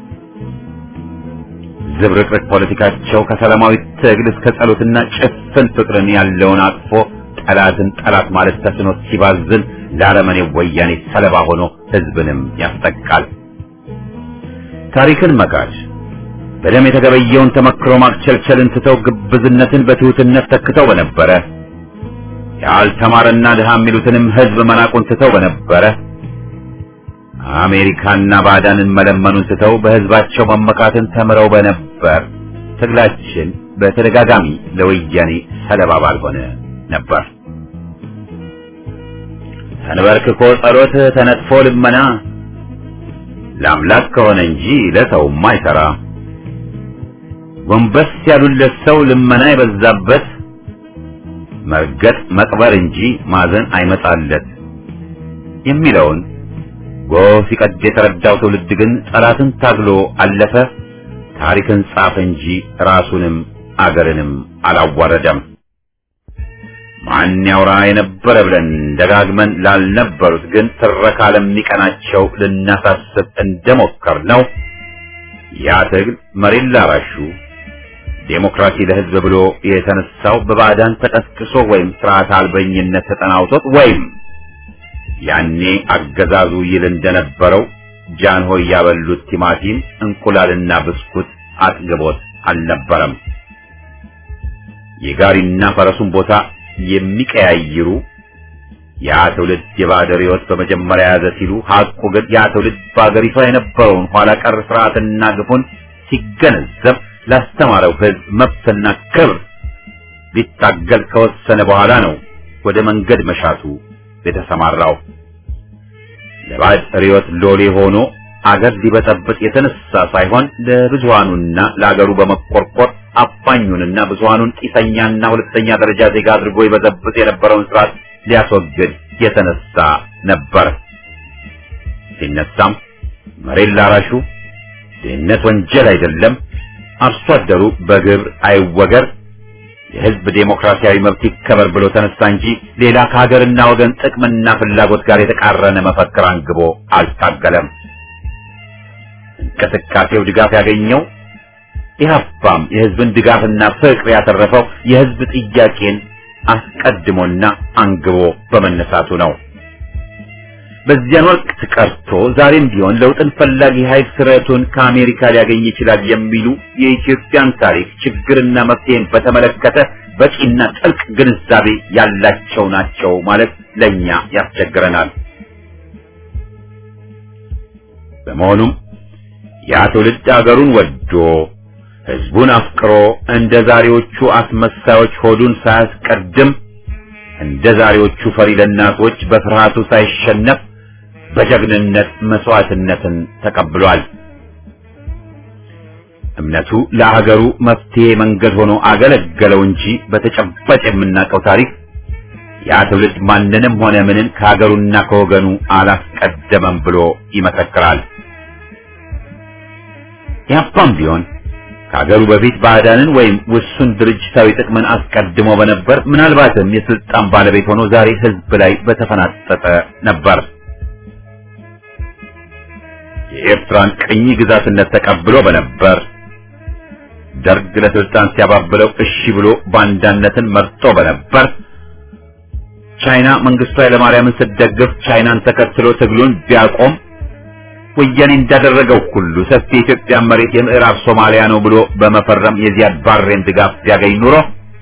ዝብርቅርቅ ፖለቲካቸው ከሰላማዊ ትግል እስከ ጸሎትና ጭፍን ፍቅርን ያለውን አቅፎ ጠላትን ጠላት ማለት ተስኖት ሲባዝን ለአረመኔው ወያኔ ሰለባ ሆኖ ሕዝብንም ያስጠቃል። ታሪክን መካድ በደም የተገበየውን ተመክሮ ማክቸልቸልን ትተው ግብዝነትን በትሑትነት ተክተው በነበረ ያልተማረና ድሃ የሚሉትንም ሕዝብ መናቁን ትተው በነበረ አሜሪካና ባዕዳንን መለመኑን ትተው በሕዝባቸው መመካትን ተምረው በነበር ትግላችን በተደጋጋሚ ለወያኔ ሰለባ ባልሆነ ነበር። ተንበርክኮ ጸሎት ተነጥፎ ልመና ለአምላክ ከሆነ እንጂ ለሰውም አይሰራ። ጎንበስ ያሉለት ሰው ልመና የበዛበት መርገጥ መቅበር እንጂ ማዘን አይመጣለት የሚለውን ጎህ ሲቀድ የተረዳው ትውልድ ግን ጠላትን ታግሎ አለፈ። ታሪክን ጻፈ እንጂ ራሱንም አገርንም አላዋረደም። ማን ያውራ የነበረ ብለን ደጋግመን ላልነበሩት ግን ትረካ ለሚቀናቸው ልናሳስብ እንደሞከር ነው። ያ ትግል መሬት ላራሹ ዴሞክራሲ ለሕዝብ ብሎ የተነሳው በባዕዳን ተቀስቅሶ ወይም ስርዓት አልበኝነት ተጠናውቶት ወይም ያኔ አገዛዙ ይል እንደነበረው ጃንሆይ ያበሉት ቲማቲም እንቁላልና ብስኩት አጥግቦት አልነበረም። የጋሪና ፈረሱን ቦታ የሚቀያይሩ ያ ትውልድ የባዕድ ርዕዮት በመጀመሪያ ያዘ ሲሉ ሐቁ ግን ያ ትውልድ በአገሪቷ የነበረውን ኋላ ቀር ስርዓትና ግፉን ሲገነዘብ ላስተማረው ሕዝብ መብትና ክብር ሊታገል ከወሰነ በኋላ ነው ወደ መንገድ መሻቱ የተሰማራው። ለባዕድ ርዕዮት ሎሌ ሆኖ አገር ሊበጠብጥ የተነሳ ሳይሆን ለብዙሃኑና ለአገሩ በመቆርቆር አፋኙንና ብዙሃኑን ቂሰኛና ሁለተኛ ደረጃ ዜጋ አድርጎ ይበጠብጥ የነበረውን ስርዓት ሊያስወግድ የተነሳ ነበር። ሲነሳም መሬት ላራሹ ድህነት ወንጀል አይደለም፣ አርሶ አደሩ በግብር አይወገር፣ የህዝብ ዴሞክራሲያዊ መብት ይከበር ብሎ ተነሳ እንጂ ሌላ ከሀገርና ወገን ጥቅምና ፍላጎት ጋር የተቃረነ መፈክር አንግቦ አልታገለም። እንቅስቃሴው ድጋፍ ያገኘው ኢህአፓም የህዝብን ድጋፍና ፍቅር ያተረፈው የህዝብ ጥያቄን አስቀድሞና አንግቦ በመነሳቱ ነው። በዚያን ወቅት ቀርቶ ዛሬም ቢሆን ለውጥን ፈላጊ ኃይል ስረቱን ከአሜሪካ ሊያገኝ ይችላል የሚሉ የኢትዮጵያን ታሪክ ችግርና መፍትሄን በተመለከተ በቂና ጥልቅ ግንዛቤ ያላቸው ናቸው ማለት ለኛ ያስቸግረናል። በመሆኑም ያ ትውልድ አገሩን ወዶ ህዝቡን አፍቅሮ እንደ ዛሬዎቹ አስመሳዮች ሆዱን ሳያስቀድም እንደ ዛሬዎቹ ፈሪ ለናቶች በፍርሃቱ ሳይሸነፍ በጀግንነት መስዋዕትነትን ተቀብሏል። እምነቱ ለሀገሩ መፍትሄ መንገድ ሆኖ አገለገለው እንጂ በተጨባጭ የምናውቀው ታሪክ ያ ትውልድ ማንንም ሆነ ምንን ከሀገሩና ከወገኑ አላስቀደመም ብሎ ይመሰክራል። ያፓም ቢሆን ከሀገሩ በፊት ባዕዳንን ወይም ውሱን ድርጅታዊ ጥቅምን አስቀድሞ በነበር ምናልባትም የስልጣን ባለቤት ሆኖ ዛሬ ህዝብ ላይ በተፈናጠጠ ነበር። የኤርትራን ቅኝ ግዛትነት ተቀብሎ በነበር ደርግ ለስልጣን ሲያባብለው እሺ ብሎ ባንዳነትን መርጦ በነበር ቻይና መንግስቱ ኃይለማርያምን ስትደግፍ ቻይናን ተከትሎ ትግሉን ቢያቆም ወያኔ እንዳደረገው ሁሉ ሰፊ የኢትዮጵያ መሬት የምዕራብ ሶማሊያ ነው ብሎ በመፈረም የዚያድ ባሬን ድጋፍ ቢያገኝ ኑሮ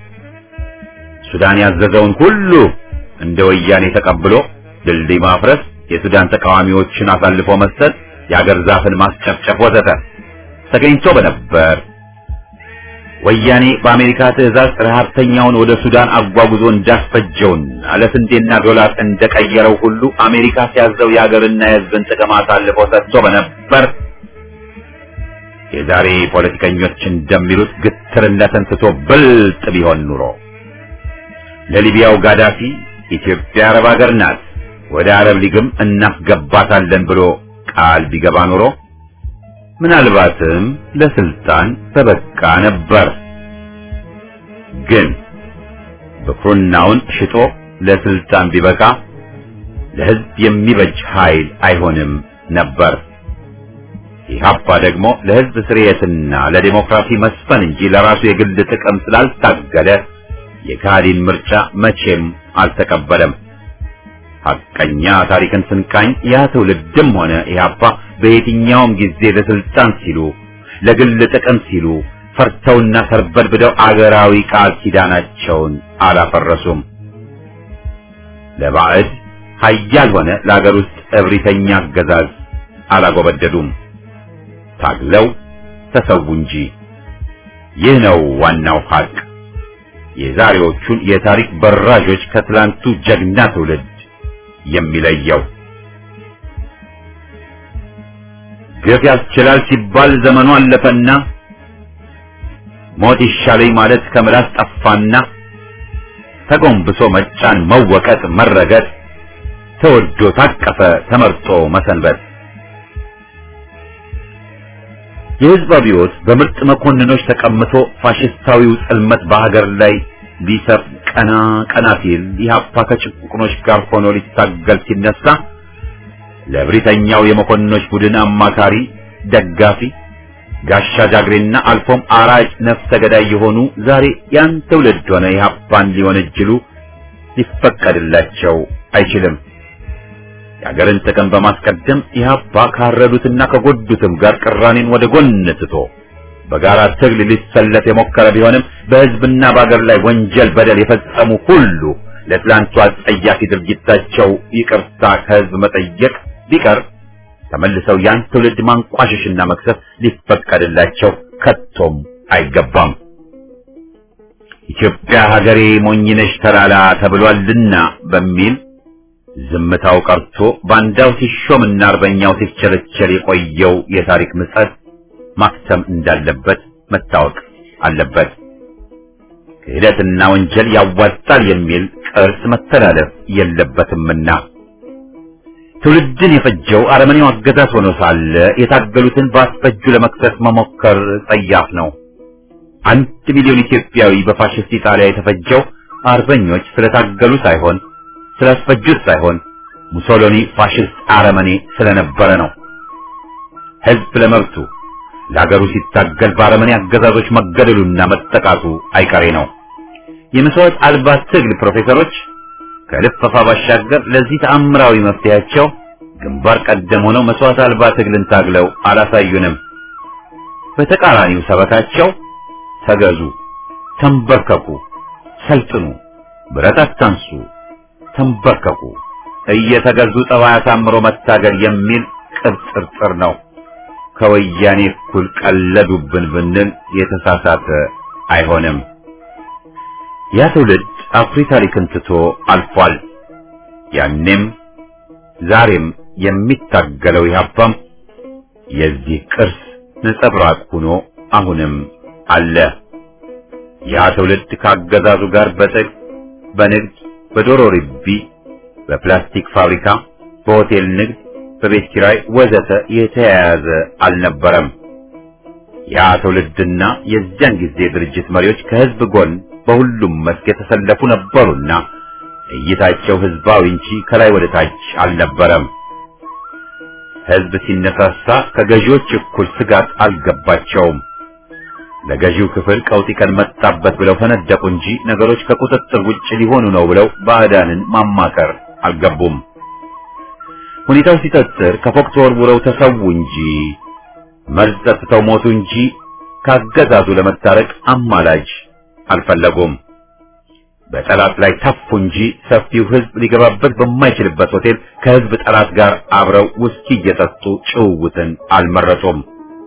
ሱዳን ያዘዘውን ሁሉ እንደ ወያኔ ተቀብሎ ድልድይ ማፍረስ፣ የሱዳን ተቃዋሚዎችን አሳልፎ መስጠት፣ የአገር ዛፍን ማስጨፍጨፍ ወዘተ ተገኝቶ በነበር ወያኔ በአሜሪካ ትዕዛዝ ረሃብተኛውን ወደ ሱዳን አጓጉዞ እንዳስፈጀውና ለስንዴና ዶላር እንደቀየረው ሁሉ አሜሪካ ሲያዘው የሀገርና የሕዝብን ጥቅም አሳልፎ ሰጥቶ በነበር የዛሬ ፖለቲከኞች እንደሚሉት ግትርነትን ትቶ ብልጥ ቢሆን ኑሮ ለሊቢያው ጋዳፊ ኢትዮጵያ አረብ ሀገር ናት፣ ወደ አረብ ሊግም እናስገባታለን ብሎ ቃል ቢገባ ኖሮ ምናልባትም ለስልጣን ተበቃ ነበር። ግን ብኩርናውን ሽጦ ለስልጣን ቢበቃ ለሕዝብ የሚበጅ ኃይል አይሆንም ነበር። ኢህአፓ ደግሞ ለሕዝብ ስርየትና ለዲሞክራሲ መስፈን እንጂ ለራሱ የግል ጥቅም ስላልታገለ የካህዲን ምርጫ መቼም አልተቀበለም። ሐቀኛ ታሪክን ስንቃኝ ያ ትውልድም ሆነ ኢህአፓ በየትኛውም ጊዜ ለስልጣን ሲሉ ለግል ጥቅም ሲሉ ፈርተውና ተርበድብደው አገራዊ ቃል ኪዳናቸውን አላፈረሱም። ለባዕድ ኃያል ሆነ ለአገር ውስጥ እብሪተኛ አገዛዝ አላጎበደዱም። ታግለው ተሰዉ እንጂ። ይህ ነው ዋናው ሐቅ። የዛሬዎቹን የታሪክ በራዦች ከትላንቱ ጀግና ትውልድ የሚለየው ግፍ ያስችላል ሲባል ዘመኑ አለፈና ሞት ይሻለኝ ማለት ከምላስ ጠፋና ተጎንብሶ መጫን፣ መወቀጥ፣ መረገጥ ተወዶ ታቀፈ ተመርጦ መሰንበት የሕዝብ አብዮት በምርጥ መኮንኖች ተቀምቶ ፋሽስታዊው ጽልመት በሀገር ላይ ሊሰፍ ቀና ቀና ሲል ኢህአፓ ከጭቁኖች ጋር ሆኖ ሊታገል ሲነሳ ለብሪተኛው የመኮንኖች ቡድን አማካሪ፣ ደጋፊ፣ ጋሻ ጃግሬና አልፎም አራጭ ነፍሰ ገዳይ የሆኑ ዛሬ ያን ትውልድ ሆነ ኢህአፓን ሊወነጅሉ ሊፈቀድላቸው አይችልም። የሀገርን ጥቅም በማስቀደም ኢህአፓ ካረዱትና ከጎዱትም ጋር ቅራኔን ወደ ጎን ትቶ በጋራ ትግል ሊሰለፍ የሞከረ ቢሆንም በህዝብና በአገር ላይ ወንጀል፣ በደል የፈጸሙ ሁሉ ለትላንቱ አጸያፊ ድርጊታቸው ይቅርታ ከህዝብ መጠየቅ ቢቀር ተመልሰው ያን ትውልድ ማንቋሸሽና መክሰስ ሊፈቀድላቸው ከቶም አይገባም። ኢትዮጵያ ሀገሬ ሞኝነሽ ተላላ ተብሏልና በሚል ዝምታው ቀርቶ ባንዳው ሲሾምና አርበኛው ሲቸለቸል የቆየው የታሪክ ምጸት ማክተም እንዳለበት መታወቅ አለበት። ክህደትና ወንጀል ያዋጣል የሚል ቅርስ መተላለፍ የለበትምና ትውልድን የፈጀው አረመኔው አገዛዝ ሆኖ ሳለ የታገሉትን በአስፈጁ ለመክሰስ መሞከር ጸያፍ ነው። አንድ ሚሊዮን ኢትዮጵያዊ በፋሽስት ኢጣሊያ የተፈጀው አርበኞች ስለታገሉ ሳይሆን ስላስፈጁት ሳይሆን ሙሶሎኒ ፋሽስት አረመኔ ስለነበረ ነው። ህዝብ ለመብቱ ለሀገሩ ሲታገል በአረመኔ አገዛዞች መገደሉና መጠቃቱ አይቀሬ ነው። የመስዋዕት አልባ ትግል ፕሮፌሰሮች ከልፈፋ ባሻገር ለዚህ ተአምራዊ መፍትሄያቸው ግንባር ቀደም ሆነው መስዋዕት አልባ ትግልን ታግለው አላሳዩንም። በተቃራኒው ሰበካቸው ተገዙ፣ ተንበርከኩ፣ ሰልጥኑ፣ ብረት አታንሱ፣ ተንበርከኩ፣ እየተገዙ ጠባይ አሳምሮ መታገል የሚል ቅብጥርጥር ነው። ከወያኔ እኩል ቀለዱብን ብንል የተሳሳተ አይሆንም። ያ ትውልድ አኩሪ ታሪክን ትቶ አልፏል። ያኔም ዛሬም የሚታገለው ኢህአፓም የዚህ ቅርስ ነጸብራቅ ሆኖ አሁንም አለ። ያ ትውልድ ካገዛዙ ጋር በጥቅ በንግድ፣ በዶሮ ርቢ፣ በፕላስቲክ ፋብሪካ፣ በሆቴል ንግድ፣ በቤት ኪራይ ወዘተ የተያያዘ አልነበረም። ያ ትውልድና የዚያን ጊዜ ድርጅት መሪዎች ከህዝብ ጎን በሁሉም መስክ የተሰለፉ ነበሩና እይታቸው ህዝባዊ እንጂ ከላይ ወደ ታች አልነበረም። ህዝብ ሲነሳሳ ከገዢዎች እኩል ስጋት አልገባቸውም። ለገዢው ክፍል ቀውጢ ቀን መጣበት ብለው ፈነደቁ እንጂ ነገሮች ከቁጥጥር ውጭ ሊሆኑ ነው ብለው ባዕዳንን ማማከር አልገቡም። ሁኔታው ሲጠጥር ከፎቅ ተወርውረው ተሰዉ እንጂ መርዝ ጠጥተው ሞቱ እንጂ ካገዛዙ ለመታረቅ አማላጅ አልፈለጉም። በጠላት ላይ ተፉ እንጂ ሰፊው ህዝብ ሊገባበት በማይችልበት ሆቴል ከህዝብ ጠላት ጋር አብረው ውስኪ እየጠጡ ጭውውትን አልመረጡም።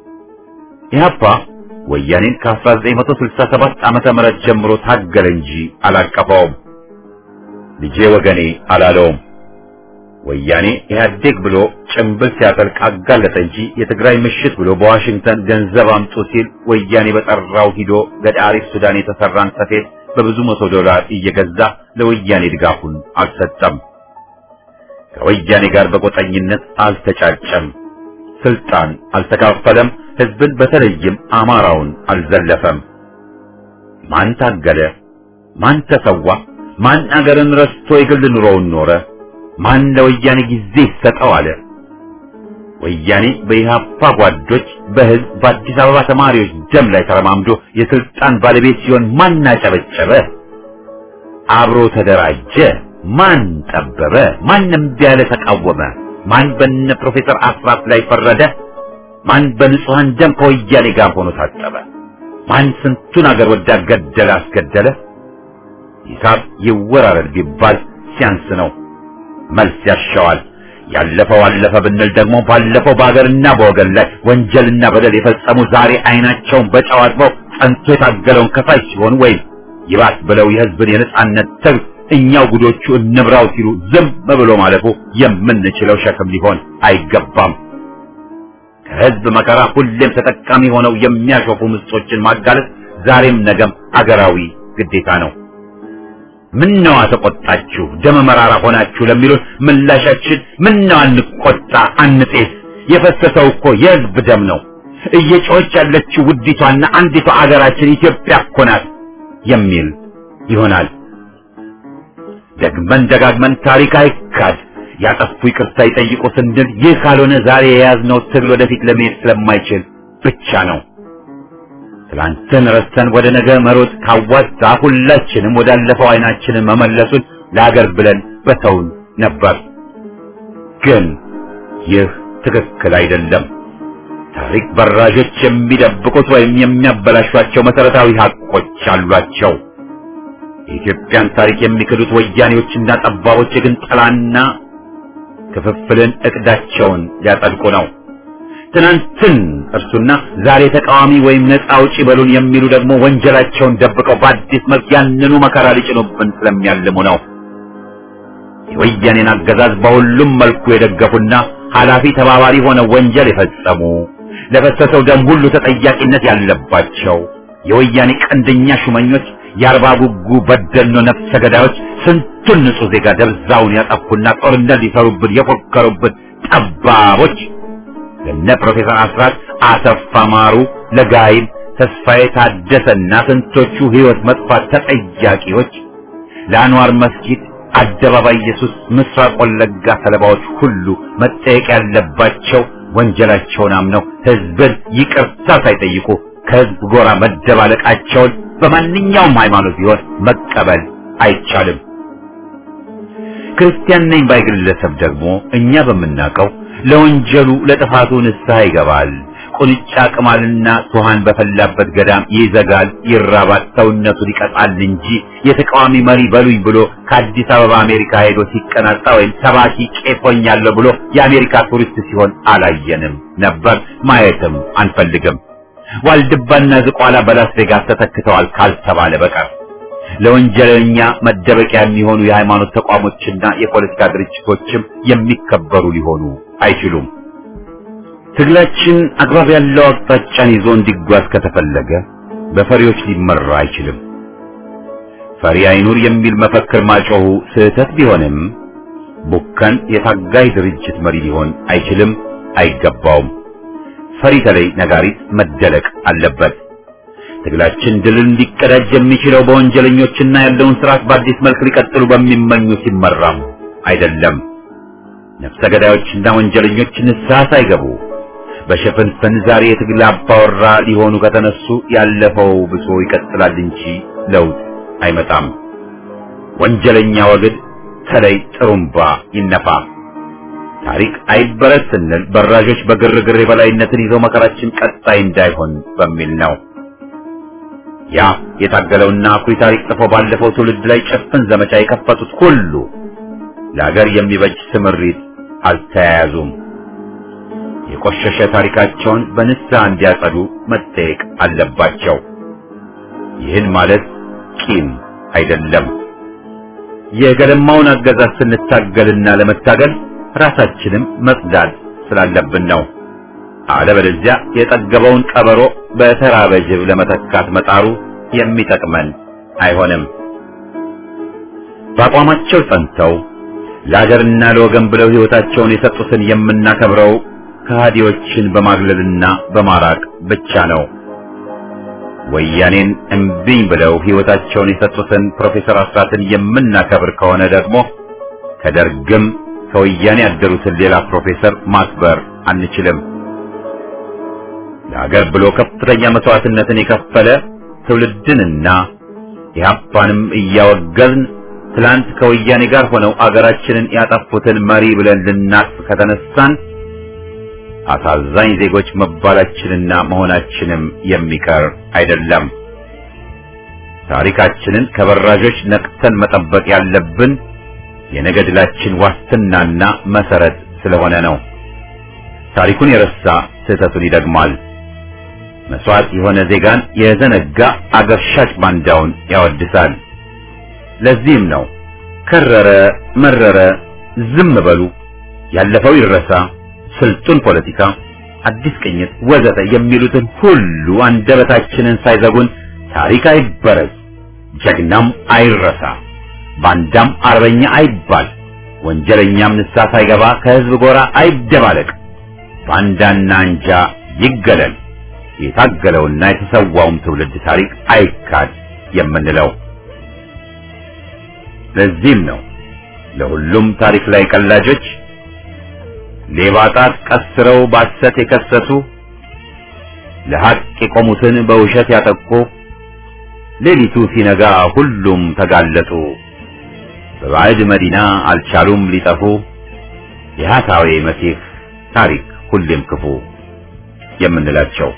ኢህአፓ ወያኔን ከ1967 ዓመተ ምህረት ጀምሮ ታገለ እንጂ አላቀፈውም። ልጄ ወገኔ አላለውም። ወያኔ ኢህአዴግ ብሎ ጭምብል ሲያጠልቅ አጋለጠ እንጂ የትግራይ ምሽት ብሎ በዋሽንግተን ገንዘብ አምጡ ሲል ወያኔ በጠራው ሂዶ ገዳሪፍ ሱዳን የተሰራን ሰፌድ በብዙ መቶ ዶላር እየገዛ ለወያኔ ድጋፉን አልሰጠም። ከወያኔ ጋር በቆጠኝነት አልተጫጨም። ስልጣን አልተካፈለም። ህዝብን በተለይም አማራውን አልዘለፈም። ማን ታገለ? ማን ተሰዋ? ማን አገርን ረስቶ የግል ኑሮውን ኖረ? ማን ለወያኔ ጊዜ ይሰጠው አለ? ወያኔ በኢህአፓ ጓዶች በህዝብ በአዲስ አበባ ተማሪዎች ደም ላይ ተረማምዶ የስልጣን ባለቤት ሲሆን ማን አጨበጨበ? አብሮ ተደራጀ? ማን ጠበበ? ማንም ቢያለ ተቃወመ? ማን በነ ፕሮፌሰር አስራት ላይ ፈረደ? ማን በንጹሃን ደም ከወያኔ ጋር ሆኖ ታጠበ? ማን ስንቱን አገር ወዳድ ገደለ አስገደለ? ሂሳብ ይወራረድ ቢባል ሲያንስ ነው። መልስ ያሻዋል። ያለፈው አለፈ ብንል ደግሞ ባለፈው በሀገርና በወገን ላይ ወንጀልና በደል የፈጸሙ ዛሬ አይናቸውን በጨው አጥበው ጸንቶ የታገለውን ከፋይ ሲሆኑ ወይም ይባስ ብለው የህዝብን የነጻነት ትግል እኛው ጉዶቹ እንብራው ሲሉ ዝም ብሎ ማለፉ የምንችለው ሸክም ሊሆን አይገባም። ከህዝብ መከራ ሁሌም ተጠቃሚ ሆነው የሚያሾፉ ምስጦችን ማጋለጥ ዛሬም ነገም አገራዊ ግዴታ ነው። ምነዋ ተቆጣችሁ ደመ መራራ ሆናችሁ ለሚሉን ምላሻችን ምነዋ አንቆጣ አንጤስ፣ የፈሰሰው እኮ የህዝብ ደም ነው። እየጮኸች ያለችው ውዲቷና አንዲቷ አገራችን ኢትዮጵያ እኮ ናት የሚል ይሆናል። ደግመን ደጋግመን ታሪክ አይካድ ያጠፉ ይቅርታ ይጠይቁ ስንል ይህ ካልሆነ ዛሬ የያዝነው ትግል ወደፊት ለመሄድ ስለማይችል ብቻ ነው። ትላንትን ረስተን ወደ ነገ መሮጥ ካዋጣ ሁላችንም ወዳለፈው አይናችንን መመለሱን ለሀገር ብለን በተውን ነበር። ግን ይህ ትክክል አይደለም። ታሪክ በራዦች የሚደብቁት ወይም የሚያበላሿቸው መሰረታዊ ሀቆች አሏቸው። የኢትዮጵያን ታሪክ የሚክዱት ወያኔዎችና ጠባቦች ግን ጥላና ክፍፍልን እቅዳቸውን ሊያጸድቁ ነው። ትናንትን እርሱና ዛሬ ተቃዋሚ ወይም ነፃ አውጪ በሉን የሚሉ ደግሞ ወንጀላቸውን ደብቀው በአዲስ መልክ ያንኑ መከራ ሊጭኑብን ስለሚያልሙ ነው። የወያኔን አገዛዝ በሁሉም መልኩ የደገፉና ኃላፊ ተባባሪ ሆነው ወንጀል የፈጸሙ ለፈሰሰው ደም ሁሉ ተጠያቂነት ያለባቸው የወያኔ ቀንደኛ ሹመኞች የአርባ ጉጉ በደኖ ነፍሰ ገዳዮች ስንቱን ንጹህ ዜጋ ደብዛውን ያጠፉና ጦርነት ሊሰሩብን የፎከሩብን ጠባቦች ለነ ፕሮፌሰር አስራት አሰፋ ማሩ፣ ለጋይብ ተስፋዬ ታደሰና ስንቶቹ ህይወት መጥፋት ተጠያቂዎች ለአንዋር መስጊድ አደባባይ ኢየሱስ ምስራቅ ወለጋ ሰለባዎች ሁሉ መጠየቅ ያለባቸው ወንጀላቸውን አምነው ህዝብን ይቅርታ ሳይጠይቁ ከህዝብ ጎራ መደባለቃቸውን በማንኛውም ሃይማኖት ቢሆን መቀበል አይቻልም። ክርስቲያን ነኝ ባይ ግለሰብ ደግሞ እኛ በምናውቀው ለወንጀሉ ለጥፋቱ ንስሐ ይገባል። ቁንጫ ቅማልና ቱሃን በፈላበት ገዳም ይዘጋል፣ ይራባል፣ ሰውነቱን ይቀጣል እንጂ የተቃዋሚ መሪ በሉኝ ብሎ ከአዲስ አበባ አሜሪካ ሄዶ ሲቀናጣ ወይም ሰባኪ ቄሶኛለሁ ብሎ የአሜሪካ ቱሪስት ሲሆን አላየንም ነበር፣ ማየትም አንፈልግም። ዋልድባና ዝቋላ በላስ ቬጋስ ተተክተዋል ካልተባለ በቀር ለወንጀለኛ መደበቂያ የሚሆኑ የሃይማኖት ተቋሞችና የፖለቲካ ድርጅቶችም የሚከበሩ ሊሆኑ አይችሉም። ትግላችን አግባብ ያለው አቅጣጫን ይዞ እንዲጓዝ ከተፈለገ በፈሪዎች ሊመራ አይችልም። ፈሪ አይኑር የሚል መፈክር ማጮሁ ስህተት ቢሆንም ቡከን የታጋይ ድርጅት መሪ ሊሆን አይችልም፣ አይገባውም። ፈሪ ተለይ ነጋሪት መደለቅ አለበት። ትግላችን ድልን ሊቀዳጅ የሚችለው በወንጀለኞችና ያለውን ስርዓት በአዲስ መልክ ሊቀጥሉ በሚመኙ ሲመራም አይደለም። ነፍሰ ገዳዮችና ወንጀለኞች ንስሐ ሳይገቡ በሽፍንፍን ዛሬ የትግል አባወራ ሊሆኑ ከተነሱ ያለፈው ብሶ ይቀጥላል እንጂ ለውጥ አይመጣም። ወንጀለኛ ወግድ ተለይ ጥሩምባ ይነፋ። ታሪክ አይበረስ ስንል በራዦች በግርግር የበላይነትን ይዘው መከራችን ቀጣይ እንዳይሆን በሚል ነው። ያ የታገለውና አኩሪ ታሪክ ጽፎ ባለፈው ትውልድ ላይ ጭፍን ዘመቻ የከፈቱት ሁሉ ለሀገር የሚበጅ ስምሪት አልተያያዙም። የቆሸሸ ታሪካቸውን በንስሐ እንዲያጸዱ መጠየቅ አለባቸው። ይህን ማለት ቂም አይደለም። የገለማውን አገዛዝ ስንታገልና ለመታገል ራሳችንም መጽዳት ስላለብን ነው። አለበለዚያ የጠገበውን ቀበሮ በተራበ ጅብ ለመተካት መጣሩ የሚጠቅመን አይሆንም። በአቋማቸው ጸንተው ለአገርና ለወገን ብለው ሕይወታቸውን የሰጡትን የምናከብረው ከሃዲዎችን በማግለልና በማራቅ ብቻ ነው። ወያኔን እምቢኝ ብለው ሕይወታቸውን የሰጡትን ፕሮፌሰር አስራትን የምናከብር ከሆነ ደግሞ ከደርግም ከወያኔ ያደሩትን ሌላ ፕሮፌሰር ማክበር አንችልም። ለሀገር ብሎ ከፍተኛ መስዋዕትነትን የከፈለ ትውልድንና ኢህአፓንም እያወገዝን ትላንት ከወያኔ ጋር ሆነው አገራችንን ያጠፉትን መሪ ብለን ልናቅፍ ከተነሳን አሳዛኝ ዜጎች መባላችንና መሆናችንም የሚቀር አይደለም። ታሪካችንን ከበራዦች ነቅተን መጠበቅ ያለብን የነገ ድላችን ዋስትናና መሰረት ስለሆነ ነው። ታሪኩን የረሳ ስህተቱን ይደግማል። መስዋዕት የሆነ ዜጋን የዘነጋ አገር ሻጭ ባንዳውን ያወድሳል። ለዚህም ነው ከረረ መረረ ዝም በሉ፣ ያለፈው ይረሳ፣ ስልጡን ፖለቲካ፣ አዲስ ቅኝት ወዘተ የሚሉትን ሁሉ አንደበታችንን ሳይዘጉን ታሪክ አይበረዝ፣ ጀግናም አይረሳ፣ ባንዳም አርበኛ አይባል፣ ወንጀለኛም ንስሐ ሳይገባ ከህዝብ ጎራ አይደባለቅ፣ ባንዳና አንጃ ይገለል፣ የታገለውና የተሰዋውም ትውልድ ታሪክ አይካድ የምንለው። ለዚህም ነው ለሁሉም ታሪክ ላይ ቀላጆች ሌባ ጣት ቀስረው ባሰት የከሰሱ ለሐቅ የቆሙትን በውሸት ያጠቁ ሌሊቱ ሲነጋ ሁሉም ተጋለጡ። በባዕድ መዲና አልቻሉም ሊጠፉ የሐሳዌ መሲህ ታሪክ ሁሌም ክፉ የምንላቸው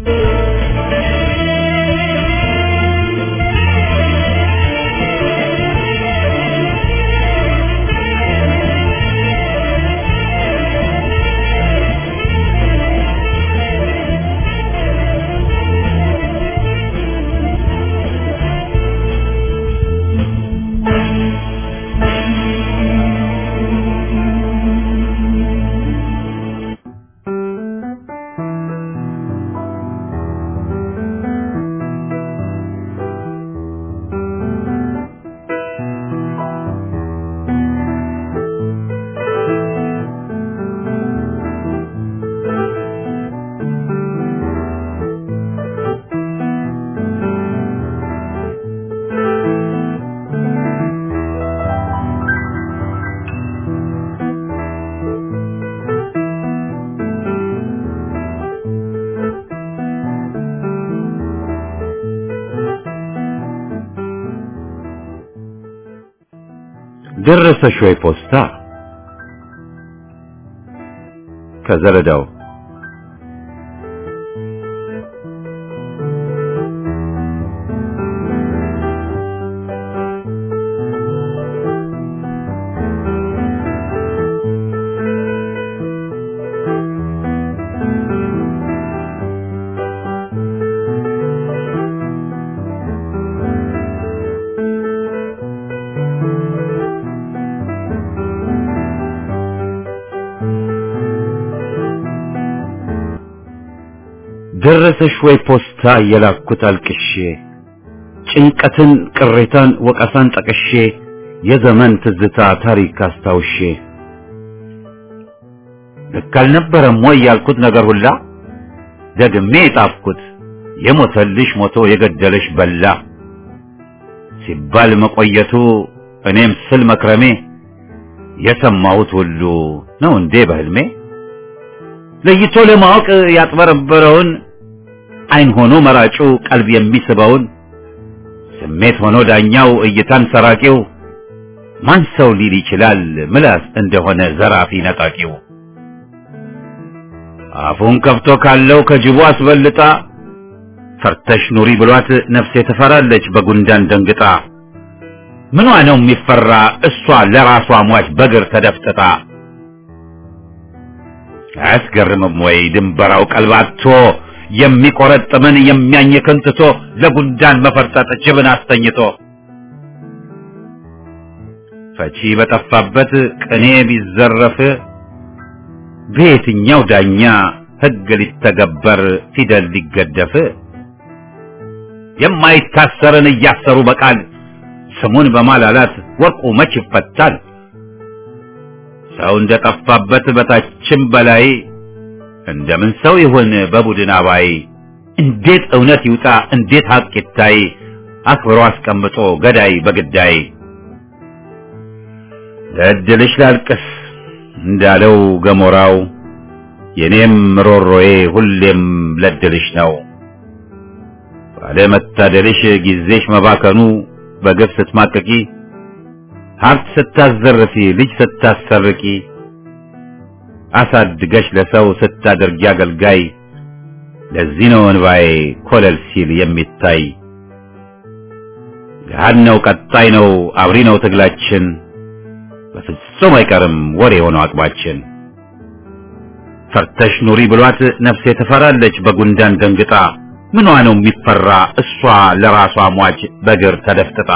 ደረሰሽ ወይ ፖስታ ከዘረዳው ደረሰሽ ወይ ፖስታ የላኩት አልቅሼ ጭንቀትን ቅሬታን ወቀሳን ጠቅሼ የዘመን ትዝታ ታሪክ አስታውሼ ልክ አልነበረም ወይ ያልኩት ነገር ሁላ ደግሜ የጣፍኩት የሞተልሽ ሞቶ የገደለሽ በላ ሲባል መቆየቱ እኔም ስል መክረሜ የሰማሁት ሁሉ ነው እንዴ በህልሜ ለይቶ ለማወቅ ያጥበረበረውን አይን ሆኖ መራጩ ቀልብ የሚስበውን ስሜት ሆኖ ዳኛው እይታን ሰራቂው ማን ሰው ሊል ይችላል ምላስ እንደሆነ ዘራፊ ነጣቂው አፉን ከፍቶ ካለው ከጅቡ አስበልጣ ፈርተሽ ኑሪ ብሏት ነፍሴ ትፈራለች በጉንዳን ደንግጣ ምኗ ነው የሚፈራ እሷ ለራሷ ሟች በግር ተደፍጥጣ አያስገርምም ወይ ድንበራው ቀልባቶ የሚቆረጥምን የሚያኝክን ትቶ ለጉንዳን መፈርጠጥ ጅብን አስተኝቶ ፈቺ በጠፋበት ቅኔ ቢዘረፍ በየትኛው ዳኛ ሕግ ሊተገበር ፊደል ሊገደፍ የማይታሰርን እያሰሩ በቃል ስሙን በማላላት ወርቁ መች ይፈታል? ሰው እንደጠፋበት በታችም በላይ እንደምን ሰው ይሁን በቡድን አባይ? እንዴት እውነት ይውጣ እንዴት ሀቅ ይታይ? አክብሮ አስቀምጦ ገዳይ በግዳይ ለእድልሽ ላልቅስ እንዳለው ገሞራው የኔም ሮሮዬ ሁሌም ለድልሽ ነው። ባለመታደልሽ ጊዜሽ መባከኑ በግፍ ስትማቀቂ ሀብት ስታዘርፊ ልጅ ስታሰርቂ አሳድገሽ ለሰው ስታደርጊ አገልጋይ ለዚህ ነው እንባዬ ኮለል ሲል የሚታይ ገሃድ ነው ቀጣይ ነው አብሪ ነው ትግላችን በፍጹም አይቀርም ወሬ የሆነው አቅባችን ፈርተሽ ኑሪ ብሏት ነፍሴ ትፈራለች በጉንዳን ደንግጣ ምኗ ነው የሚፈራ እሷ ለራሷ ሟች በእግር ተደፍጥጣ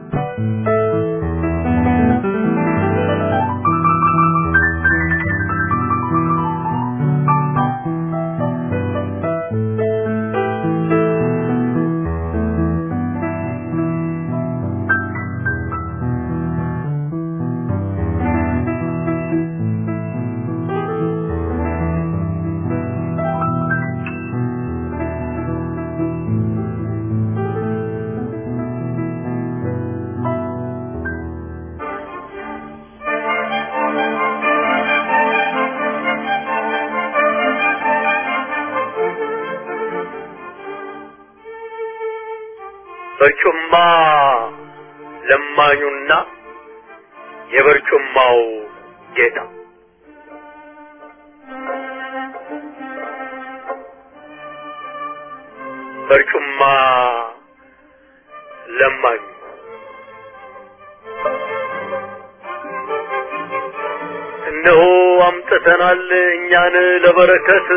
በርጩማ ለማኙና የበርጩማው ጌታ በርጩማ ለማኙ እነሆ አምጥተናል እኛን ለበረከት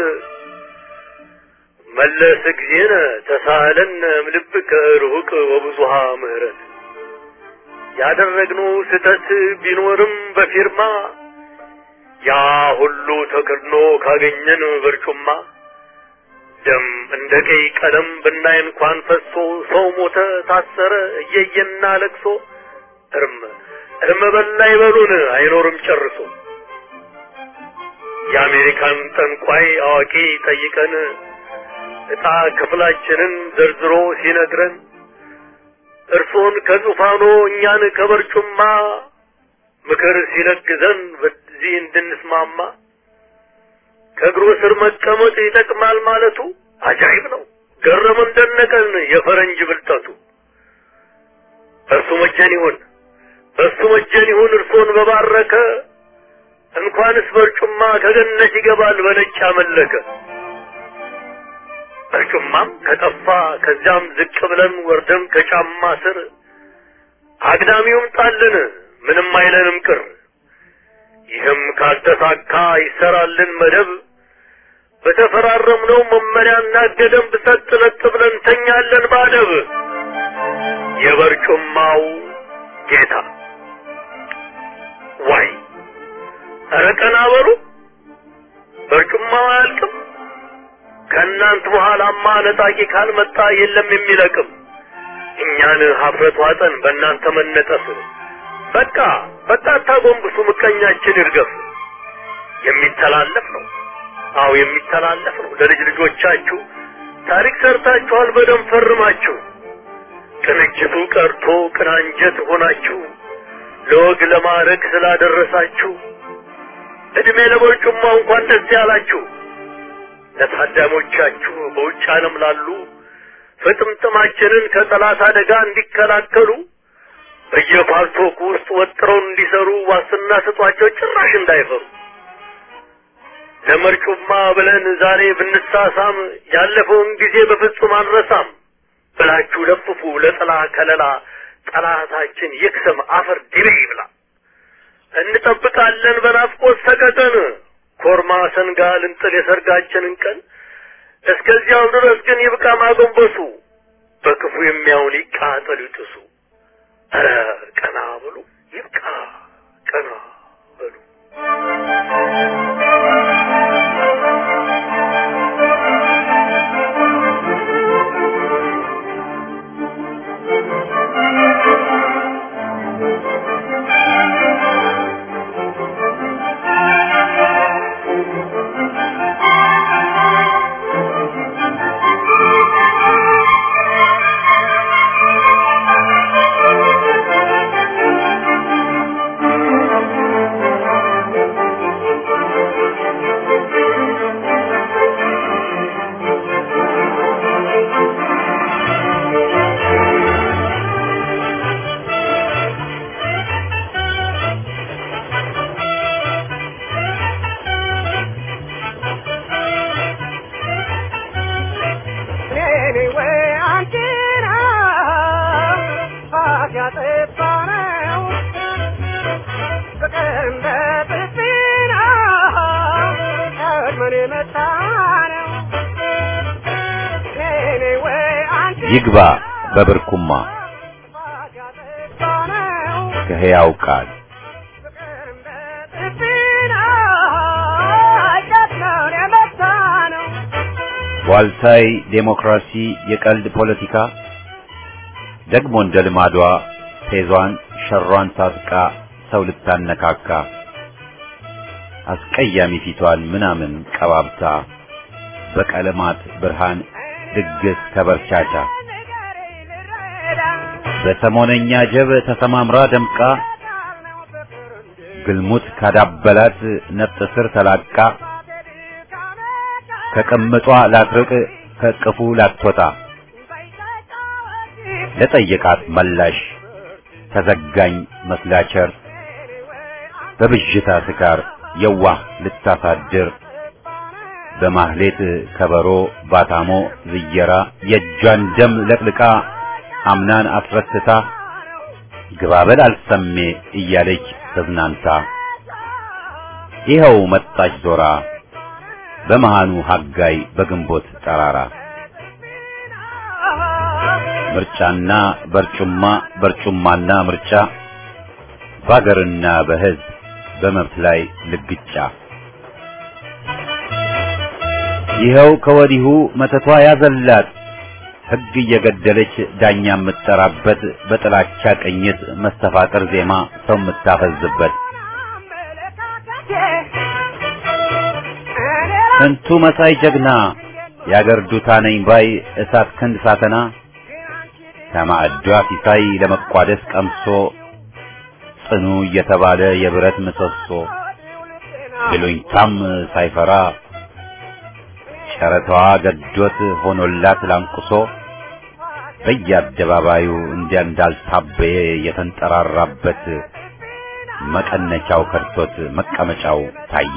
መለስ ጊዜነ ተሳለን እምልብከ ርሁቅ ወብዙሃ ምህረት ያደረግነው ስህተት ቢኖርም በፊርማ ያ ሁሉ ተከድኖ ካገኘን በርጩማ ደም እንደ ቀይ ቀለም ብናይ እንኳን ፈሶ ሰው ሞተ ታሰረ እየየና ለቅሶ እርም እርም በላ ይበሉን አይኖርም ጨርሶ የአሜሪካን ጠንቋይ አዋቂ ጠይቀን ዕጣ ክፍላችንን ዘርዝሮ ሲነግረን እርሶን ከዙፋኖ እኛን ከበርጩማ ምክር ሲለግዘን በዚህ እንድንስማማ ከእግሩ ስር መቀመጥ ይጠቅማል ማለቱ አጃይብ ነው። ገረመን ደነቀን የፈረንጅ ብልጠቱ። እርሱ መጀን ይሁን እርሱ መጀን ይሁን እርሶን በባረከ እንኳንስ በርጩማ ከገነት ይገባል በነጭ አመለከ። በርጩማም ከጠፋ ከዚያም ዝቅ ብለን ወርደን ከጫማ ስር አግዳሚውም ጣልን ምንም አይለንም ቅር። ይህም ካልተሳካ ይሰራልን መደብ በተፈራረምነው መመሪያና ገደብ ሰጥ ለጥ ብለን ተኛለን ባደብ። የበርጩማው ጌታ ዋይ ኧረ ቀና በሉ በርጩማው አያልቅም። ከእናንት በኋላማ ነጣቂ ካልመጣ የለም የሚለቅም። እኛን ሀፍረት ዋጠን በእናንተ መነጠፍ። በቃ በቃ አታጎንብሱ፣ ምቀኛችን ይርገፍ። የሚተላለፍ ነው፣ አዎ የሚተላለፍ ነው። ለልጅ ልጆቻችሁ ታሪክ ሰርታችኋል፣ በደም ፈርማችሁ። ቅንጅቱ ቀርቶ ቅናንጀት ሆናችሁ ለወግ ለማዕረግ ስላደረሳችሁ እድሜ ለበርጩማ እንኳን ደስ ያላችሁ። ለታዳሞቻችሁ በውጭ ዓለም ላሉ ፍጥምጥማችንን ከጠላት አደጋ እንዲከላከሉ በየፓርቶክ ውስጥ ወጥረው እንዲሰሩ ዋስትና ስጧቸው፣ ጭራሽ እንዳይፈሩ። ለመርጩማ ብለን ዛሬ ብንሳሳም ያለፈውን ጊዜ በፍጹም አንረሳም ብላችሁ ለፍፉ። ለጥላ ከለላ ጠላታችን ይክሰም አፈር ድቤ ይብላ። እንጠብቃለን በናፍቆት ሰቀቀን ኮርማ ሰንጋ ልንጥል የሰርጋችንን ቀን። እስከዚያው ድረስ ግን ይብቃ ማጎንበሱ፣ በክፉ የሚያውን ይቃጠሉ ይጥሱ። ኧረ ቀና በሉ ይብቃ ቀና በሉ። ይግባ በብርኩማ ከሕያው ቃል ዋልታይ ዴሞክራሲ የቀልድ ፖለቲካ ደግሞ እንደ ልማዷ ፌዟን ሸሯን ታጥቃ ሰው ልታነካካ አስቀያሚ ፊቷን ምናምን ቀባብታ በቀለማት ብርሃን ድግስ ተበርቻቻ በሰሞነኛ ጀብ ተሰማምራ ደምቃ ግልሙት ካዳበላት ነፍጥ ስር ተላቃ ከቅምጧ ላትርቅ ከቅፉ ላትወጣ ለጠየቃት መላሽ ተዘጋኝ መስላቸር በብዥታ ስካር የዋህ ልታሳድር በማህሌት ከበሮ ባታሞ ዝየራ የእጇን ደም ለቅልቃ አምናን አስረስታ ግባበል አልሰሜ እያለች ተዝናንታ ይኸው መጣች ዞራ በመሃኑ ሀጋይ በግንቦት ጠራራ ምርጫና በርጩማ በርጩማና ምርጫ በአገርና በሕዝብ በመብት ላይ ልግጫ ይኸው ከወዲሁ መተቷ ያዘላት ሕግ እየገደለች ዳኛ የምትጠራበት በጥላቻ ቅኝት መስተፋቅር ዜማ ሰው የምታፈዝበት ስንቱ መሳይ ጀግና የአገር ዱታ ነኝ ባይ እሳት ክንድ ሳተና ከማዕዷ ሲሳይ ለመቋደስ ቀምሶ ጽኑ እየተባለ የብረት ምሰሶ ብሉኝታም ሳይፈራ ጨረታዋ ገዶት ሆኖላት ላንቁሶ በየአደባባዩ እንዲያ እንዳልታበየ የተንጠራራበት መቀነቻው ከርቶት መቀመጫው ታየ።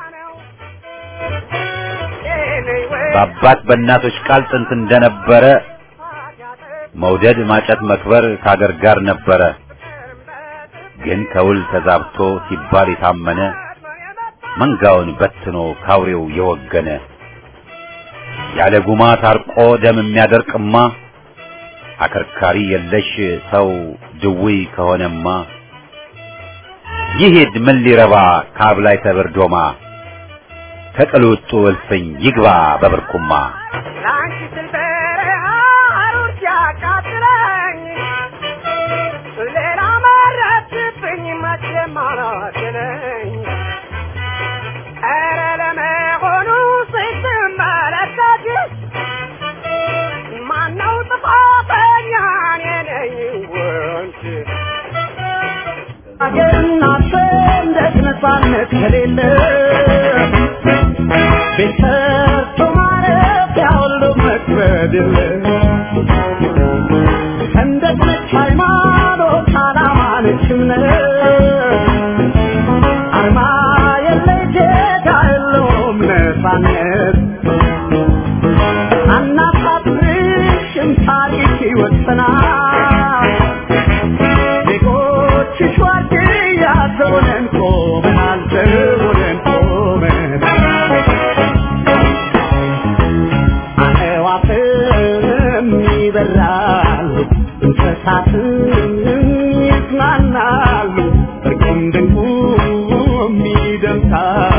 በአባት በእናቶች ቃል ጥንት እንደነበረ መውደድ ማጨት መክበር ከአገር ጋር ነበረ። ግን ከውል ተዛብቶ ሲባል የታመነ መንጋውን በትኖ ካውሬው የወገነ ያለ ጉማ ታርቆ ደም የሚያደርቅማ አከርካሪ የለሽ ሰው ድውይ ከሆነማ ይሄድ ምን ሊረባ ካብ ላይ ተበርዶማ ከቅልውጡ እልፍኝ ይግባ በብርኩማ ላንቺ ስል በረሃ ሩር ሲያቃጥለኝ ሌላ መረጥብኝ መቼም አላገለኝ ኧረ ለመሆኑ ስትመለከት ማነው ጥፋተኛ እኔ ነኝ ወንድ አገርና ሰንደቅ ነፃነት ከሌለ ቤት ሰርቶ ማረፊያ ሁሉ መክበድ የለ ሰንደቅ ነች ሃይማኖት ዓላማ ነች እምነት አርማ የለ ጌታ የለውም ነፃነት አናሳፍርሽም ታሪክ ይወሰናል ዜጎችሽ ዋርድያ ዘቦነን ቆመናል ዘቦነን ቆመናል አዕዋፍም ይበራሉ እንስሳትም ይዝናናሉ እርቁም ድንቁም ይደምሳሉ